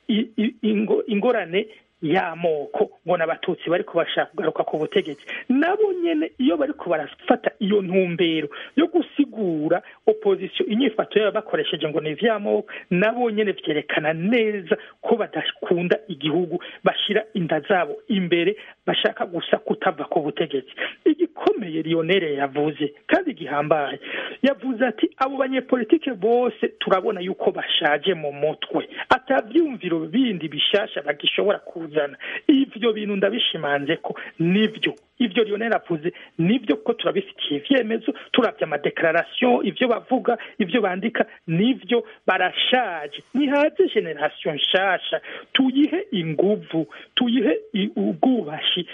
ingorane y'amoko ngo n'abatutsi bari kubashaka kugaruka ku butegetsi nabo nyene iyo bari barafata iyo ntumbero yo gusigura opposition inyifato yabo bakoresheje ngo ni ivy'amoko nabo nyene vyerekana neza ko badakunda igihugu bashira inda zabo imbere bashaka gusa kutava ku butegetsi igikomeye Lionel yavuze kandi gihambaye yavuze ati abo banyepolitike bose turabona yuko bashaje mu mutwe atavyumviro bindi bishasha bagishobora kuzana ivyo bintu ndabishimanze ko nivyo ivyo Lionel avuze nivyo ko turabifitiye ivyemezo turavye amadeklaration ivyo bavuga ivyo bandika nivyo barashaje nihaze generation nshasha tuyihe inguvu tuyihe ubwubashi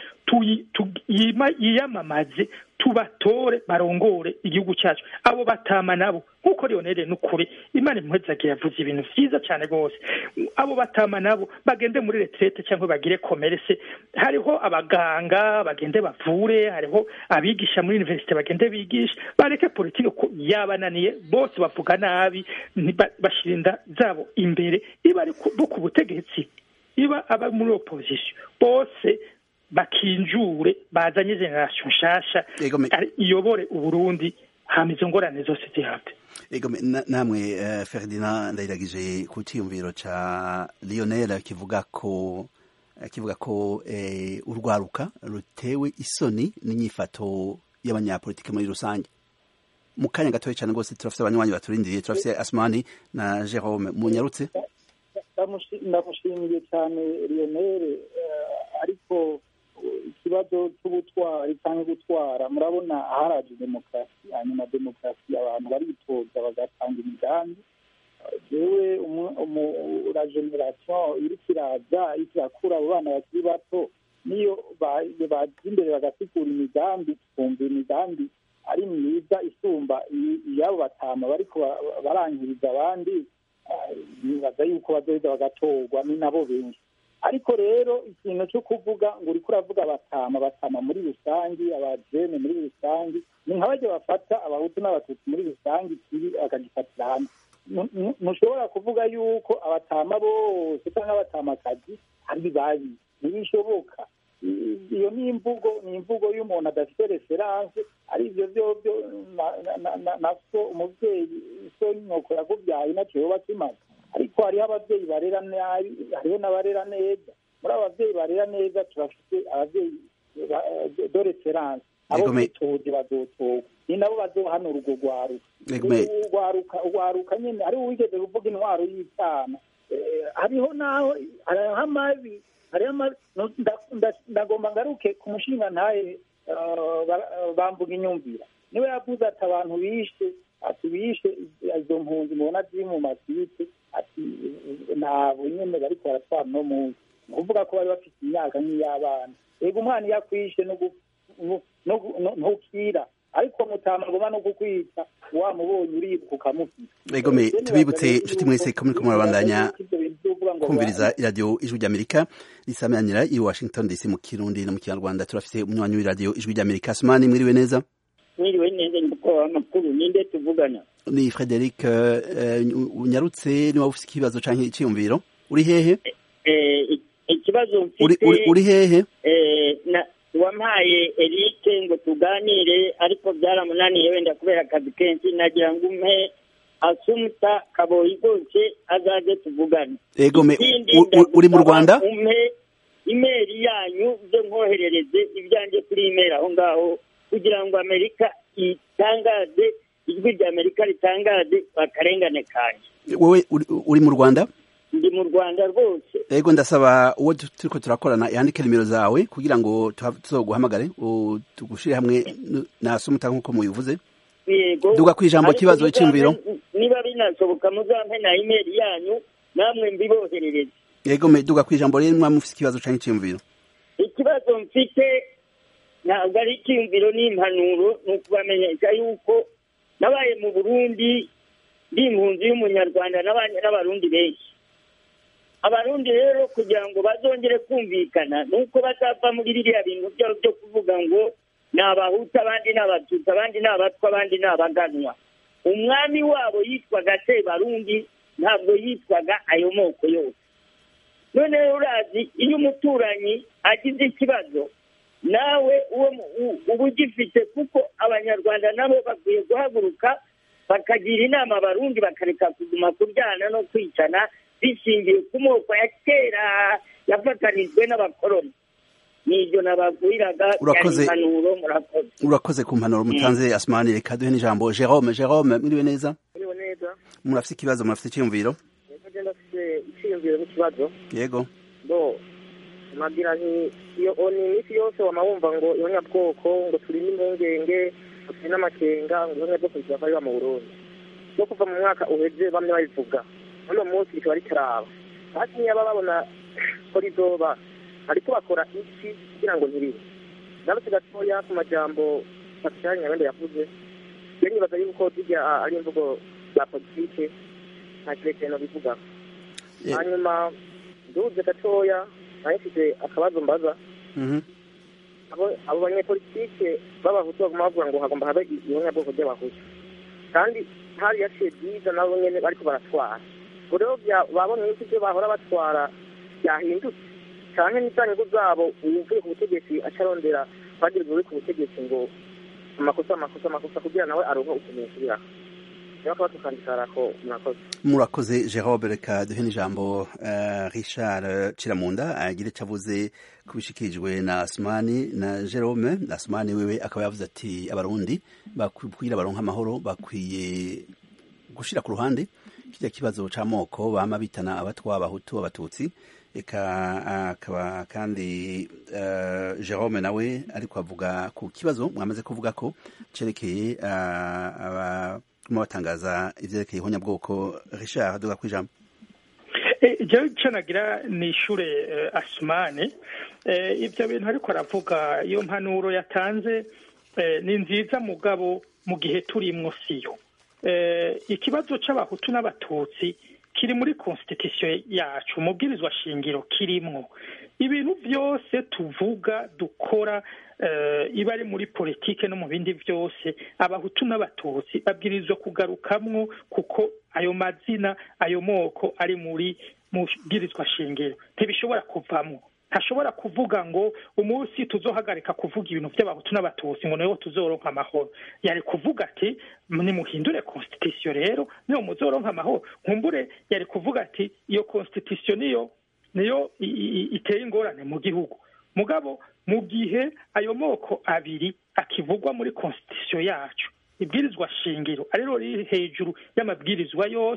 yiyamamaze tubatore barongore igihugu cyacu abo batama nabo nk'uko Lionel n'ukuri imana impuhezage yavuze ibintu vyiza cyane rwose abo batama nabo bagende muri retraite cyangwa bagire komerese hariho abaganga bagende bavure hariho abigisha muri universite bagende bigisha bareke politike ko yabananiye bose bavuga nabi bashira inda zabo imbere iba ari bo ku butegetsi iba aba muri opposition bose bakinjure bazanye generation nshasha iyobore uburundi hama izo ngorane zose zihabwe ego namwe uh, Ferdinand ndayiragije ku cyiyumviro ca Lionel kivuga ko kivuga ko eh, urwaruka rutewe isoni n'inyifato y'abanyapolitike muri rusange mu kanya gatoya cyane rwose turafite abanywanyi baturindiriye turafite Asmani na Jerome munyarutse ndamushimiye cyane Lionel ariko ikibazo cy'ubutwari cyangwa gutwara murabona aharaje demokarasi hanyuma demokarasi abantu baritoza bagatanga imigambi jewe la generation iriko iraza iriko irakura abo bana bakiri bato niyo baza imbere bagasigura imigambi twumva imigambi ari myiza isumba iyabo batama bariko barangiriza abandi nibaza yuko bazoheza bagatorwa ni nabo benshi ariko rero ikintu cyo kuvuga ngo uriko uravuga batama batama muri rusange abajene muri rusange ni nka bajya bafata abahutu n'abatutsi muri rusange ikibi akagifatira hamwe ntushobora kuvuga yuko abatama bose cyangwa abatamakazi ari babi ntibishoboka iyo ni imvugo ni imvugo y'umuntu adafite referanse ari ibyo byobyo na so umubyeyi so nyoko yakubyaye nacyo yoba kimaze ariko hariho ababyeyi barera nabi hariho n'abarera neza muri abo babyeyi barera neza turafite ababyeyi do referanse abo bitoje bazotorwa ni nabo bazohanura urwo rwaruka urwaruka urwaruka nyine hariho uwigeze kuvuga intwaro y'icana hariho naho hariho amabi hariho amabi ndagomba ngaruke ku mushinga ntaye bambuga inyumvira niwe yavuze ati abantu bishe ati bishe izo mpunzi mubona ziri mu masite ati ntabwo nyine bariko baratwara uno munsi ni ukuvuga ko bari bafite imyaka nk'iy'abana yego umwana iyo akwishe ntukira ariko mutamagoma no kukwita wamubonye uribuka ukamufita ego me tubibutse inshuti mwese ko muriko murabandanya kumviriza iradiyo ijwi ry'amerika risamanira i washington dc mu kirundi no mu kinyarwanda turafise umunywanyi w'iradiyo ijwi ry'amerika sumani mwiriwe neza mwiriwe neza ndiko amakuru ninde tuvugana ni frederic unyarutse niba ufite ikibazo canke iciyumviro uri hehe ikibazo mfite uri hehe wampaye Eric ngo tuganire ariko byaramunaniye wenda kubera akazi kenshi nagira ngo umpe asumuta kaboyi rwose azaze tuvugane ego me uri mu rwanda umpe imeri yanyu byo nkoherereze ibyanjye kuri imeri aho ngaho kugira ngo amerika itangaze ijwi rya amerika ritangaze bakarengane kanjye wowe uri mu rwanda ndi mu rwanda rwose ego ndasaba uwo turiko turakorana yandike nimero zawe kugira ngo tuzoguhamagare tugushire hamwe nasumuta nk'uko mubivuze yego duga ku ijambo kibazo cy'imviro niba binasoboka muzampe na imeri yanyu namwe mbiboherereze yego me duga ku ijambo rero mwaba mufite ikibazo canke iciyumviro ikibazo mfite ntabwo ari icyiyumviro n'impanuro ni ukubamenyesha yuko nabaye mu burundi ndi impunzi y'umunyarwanda n'abarundi benshi abarundi rero kugira ngo bazongere kumvikana ni uko bazava muri biriya bintu byabo byo kuvuga ngo ni abahutu abandi ni abatutsi abandi ni abatwa abandi ni abaganwa umwami wabo yitwaga sebarundi ntabwo yitwaga ayo moko yose noneho urazi iyo umuturanyi agize ikibazo nawe uba ugifite kuko abanyarwanda nabo bakwiye guhaguruka bakagira inama abarundi bakareka kuguma kuryana no kwicana bishingiye ku moko ya kera yafatanijwe n'abakoroni nibyo nababwiraga urakoze impanuro murakoze urakoze ku mpanuro mutanze asmani reka duhe n'ijambo jerome jerome mwiriwe neza mwiriwe neza murafite ikibazo murafite icyiyumviro agenda afite icyiyumviro n'ikibazo yego bo nabwira nti iyo ni iminsi yose wama wumva ngo ihonyabwoko ngo turi n'impungenge ngo turi n'amakenga ngo ihonyabwoko rikaba riba mu burundi no kuva mu mwaka uheze bamwe babivuga uno munsi rikaba ritaraba hasi niba babona ko rizoba ariko bakora iki kugira ngo ntiribe ndabutse gatoya ku majambo pascal nyabenda yavuze iyo nibaza yuko zijya ari imvugo za politike nta kirekire bivuga hanyuma nduze gatoya nayo mfite akabazo mbaza abo banyepolitike b'abahutu baguma bavuga ngo hagomba habe ihonyabwoko ry'abahutu kandi hari yaciye byiza nabo nyene bariko baratwara ubwo rero babonye yuko ibyo bahora batwara byahindutse canke n'ivyanyungu zabo uwuvuye ku butegetsi acarondera bagirwa uri ku butegetsi ngo amakosa amakosa amakosa kugira nawe aronke ukuntu yasubiraho niba akaba tukandikarako murakoze murakoze jerobe reka duhe n'ijambo richard ciramunda agire icyo avuze ku bishikirijwe na asumani na jerome asumani wewe akaba yavuze ati abarundi bakwiye baronka amahoro bakwiye gushyira ku ruhande kijya kibazo c'amoko bama bitana abatwa abahutu abatutsi eka akaba kandi jerome nawe ariko avuga ku kibazo mwamaze kuvuga ko cerekeye barimo batangaza ivyerekeye ihonyabwoko richard duga kwijambo jewe ico nagira ni ishure asumani ivyo bintu ariko aravuga iyo mpanuro yatanze ni nziza mugabo mu gihe turimwo siyo ikibazo c'abahutu n'abatutsi kiri muri constitution yacu umubwirizwa shingiro kirimwo ibintu byose tuvuga dukora iba ari muri politike no mu bindi byose abahutu n'abatutsi babwirizwa kugarukamwo kuko ayo mazina ayo moko ari muri mubwirizwa shingiro ntibishobora kuvamwo ntashobora kuvuga ngo umunsi tuzohagarika kuvuga ibintu by'abahutu n'abatutsi ngo niho tuzoronka amahoro yari kuvuga ati nimuhindure constitution rero niyo muzoronka amahoro nkumbure yari kuvuga ati iyo constitution niyo niyo iteye ingorane mu gihugu mugabo mu gihe ayo moko abiri akivugwa muri constitution yacu ibwirizwa shingiro ariro riri hejuru y'amabwirizwa yose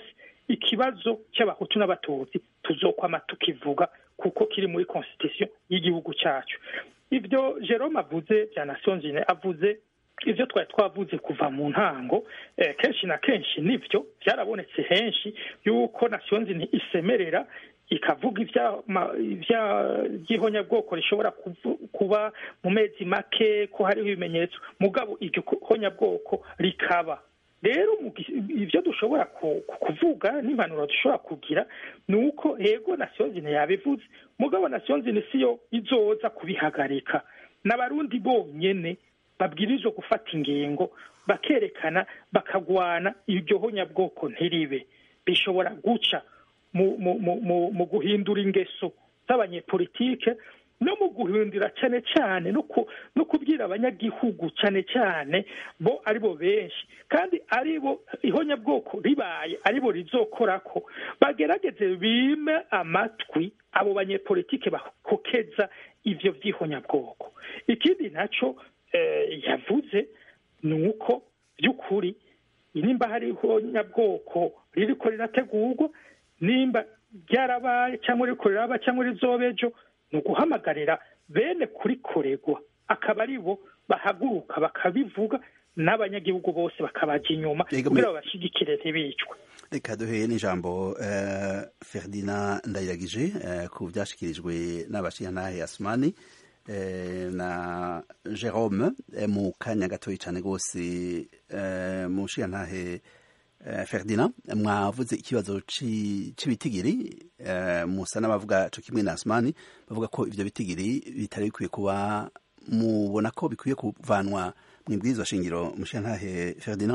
ikibazo cy'abahutu n'abatutsi tuzokwama tukivuga kuko kiri muri constitution y'igihugu cyacu ibyo jerome avuze bya nations unies avuze ibyo twari twavuze kuva mu ntango kenshi na kenshi nibyo byarabonetse henshi yuko nations unies isemerera ikavuga iby'ihonyabwoko rishobora kuba mu mezi make ko hariho ibimenyetso mugabo iryo honyabwoko rikaba rero ibyo dushobora kuvuga n'impanuro dushobora kugira ni uko yego nasiyonzine yabivuze mugabo nasiyonzine siyo izoza kubihagarika n'abarundi bonyine babwirizwa gufata ingingo bakerekana bakagwana iryo honyabwoko ntiribe bishobora guca mu guhindura ingeso z'abanyepolitike no mu guhindura cyane cyane no kubwira abanyagihugu cyane cyane bo ari bo benshi kandi ari bo ihonyabwoko ribaye ari bo rizokora ko bagerageze bime amatwi abo banyepolitike bakokeza ibyo by'ihonyabwoko ikindi nacyo yavuze ni uko by'ukuri nimba hari ihonyabwoko ririko rirategurwa nimba ryarabaye cyangwa riko riraba cyangwa rizoba ejo ni uguhamagarira bene kurikoregwa akaba ari bo bahaguruka bakabivuga n'abanyagihugu bose bakabajya inyuma kugira babashyigikire ntibicwe reka duhe n'ijambo ferdinand ndayiragije ku byashyikirijwe n'abashinyantahe asumani na jerome mu kanya gatoya cyane rwose mu nshingantahe ferdinand mwavuze ikibazo cy'ibitigiri musa n'abavuga cyo kimwe na asumani bavuga ko ibyo bitigiri bitari bikwiye kuba mubona ko bikwiye kuvanwa mu ibwirizwa shingiro mushingantahe ferdinand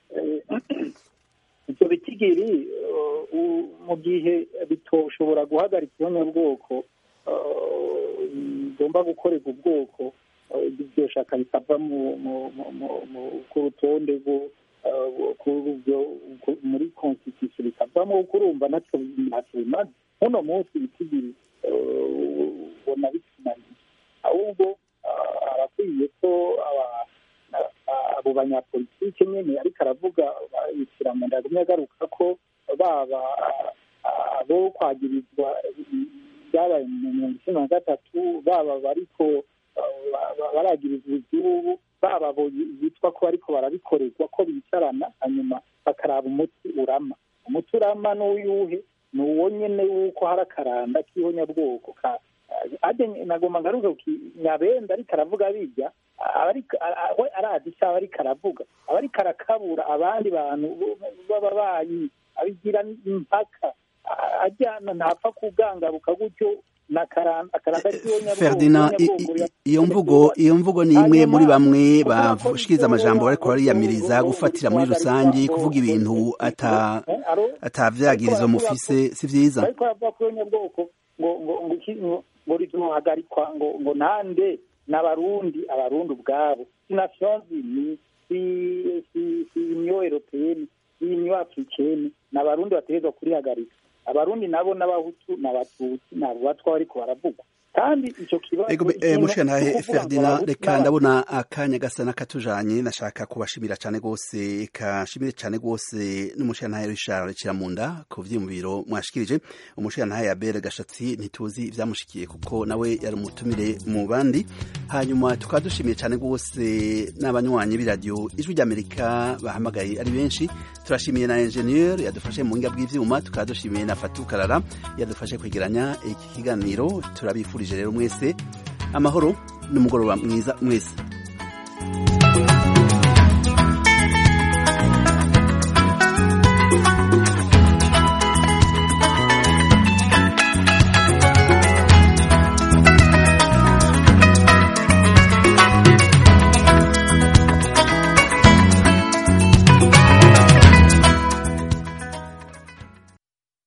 ibyo bitigiri mu gihe bitoshobora guhagarika ihonyabwoko bigomba gukorerwa ubwoko iryo shaka rikava ku rutonde muri constitution rikavamo kurumva natwe ntacyo bimaze muno munsi ibitigiri ubona bitunaniye ahubwo arakwiye ko abo banyapolitike nyine ariko aravuga yishyira mu ndagumye agaruka ko baba abo kwagirizwa byabaye mu mirongo icyenda na gatatu baba bariko baragirizwa iby'ubu baba abo bitwa ko ariko barabikorerwa ko bicarana hanyuma bakaraba umuti urama umuti urama n'uyuhe ni uwo nyine w'uko hari akaranda k'ihonyabwoko nagomba ngaruka nyabenda ariko aravuga bijya we arazi icyo aba ariko aravuga aba ariko arakabura abandi bantu b'ababanyi abigira impaka ajyana ntapfa kugangaruka gutyo Ferdinand iyo mvugo iyo mvugo ni imwe muri bamwe bashikiriza amajambo bariko bariyamiriza gufatira muri rusange kuvuga ibintu atavyagirizo mufise si vyiza ariko bavuga ko nyabwoko ngo ngo ngo ngo rizohagarikwa ngo ngo nande n'abarundi abarundi ubwabo si nations unies si si si union européenne si union africaine n'abarundi bategerezwa kurihagarika abarundi nabo n'abahutu n'abatutsi nabo batwa bariko baravugwa kandi ico kibazo mushikantahe ferdinand reka ndabona akanya gasa n'akatujanye nashaka kubashimira cane rwose kashimire cane rwose n'umushikantahe richard kiramunda ku vyiyumviro mwashikirije umushikantahe yabere gashatsi ntituzi ivyamushikiye kuko nawe yari umutumire mu bandi hanyuma tukaba dushimiye cane rwose n'abanywanyi b'iradiyo ijwi ry'amerika bahamagaye ari benshi turashimiye na ingenieur yadufashe mu buhinga bw'ivyuma tukaba dushimiye na fatu karara yadufashe kwegeranya iki kiganiro turabifurije rero mwese amahoro n'umugoroba mwiza mwese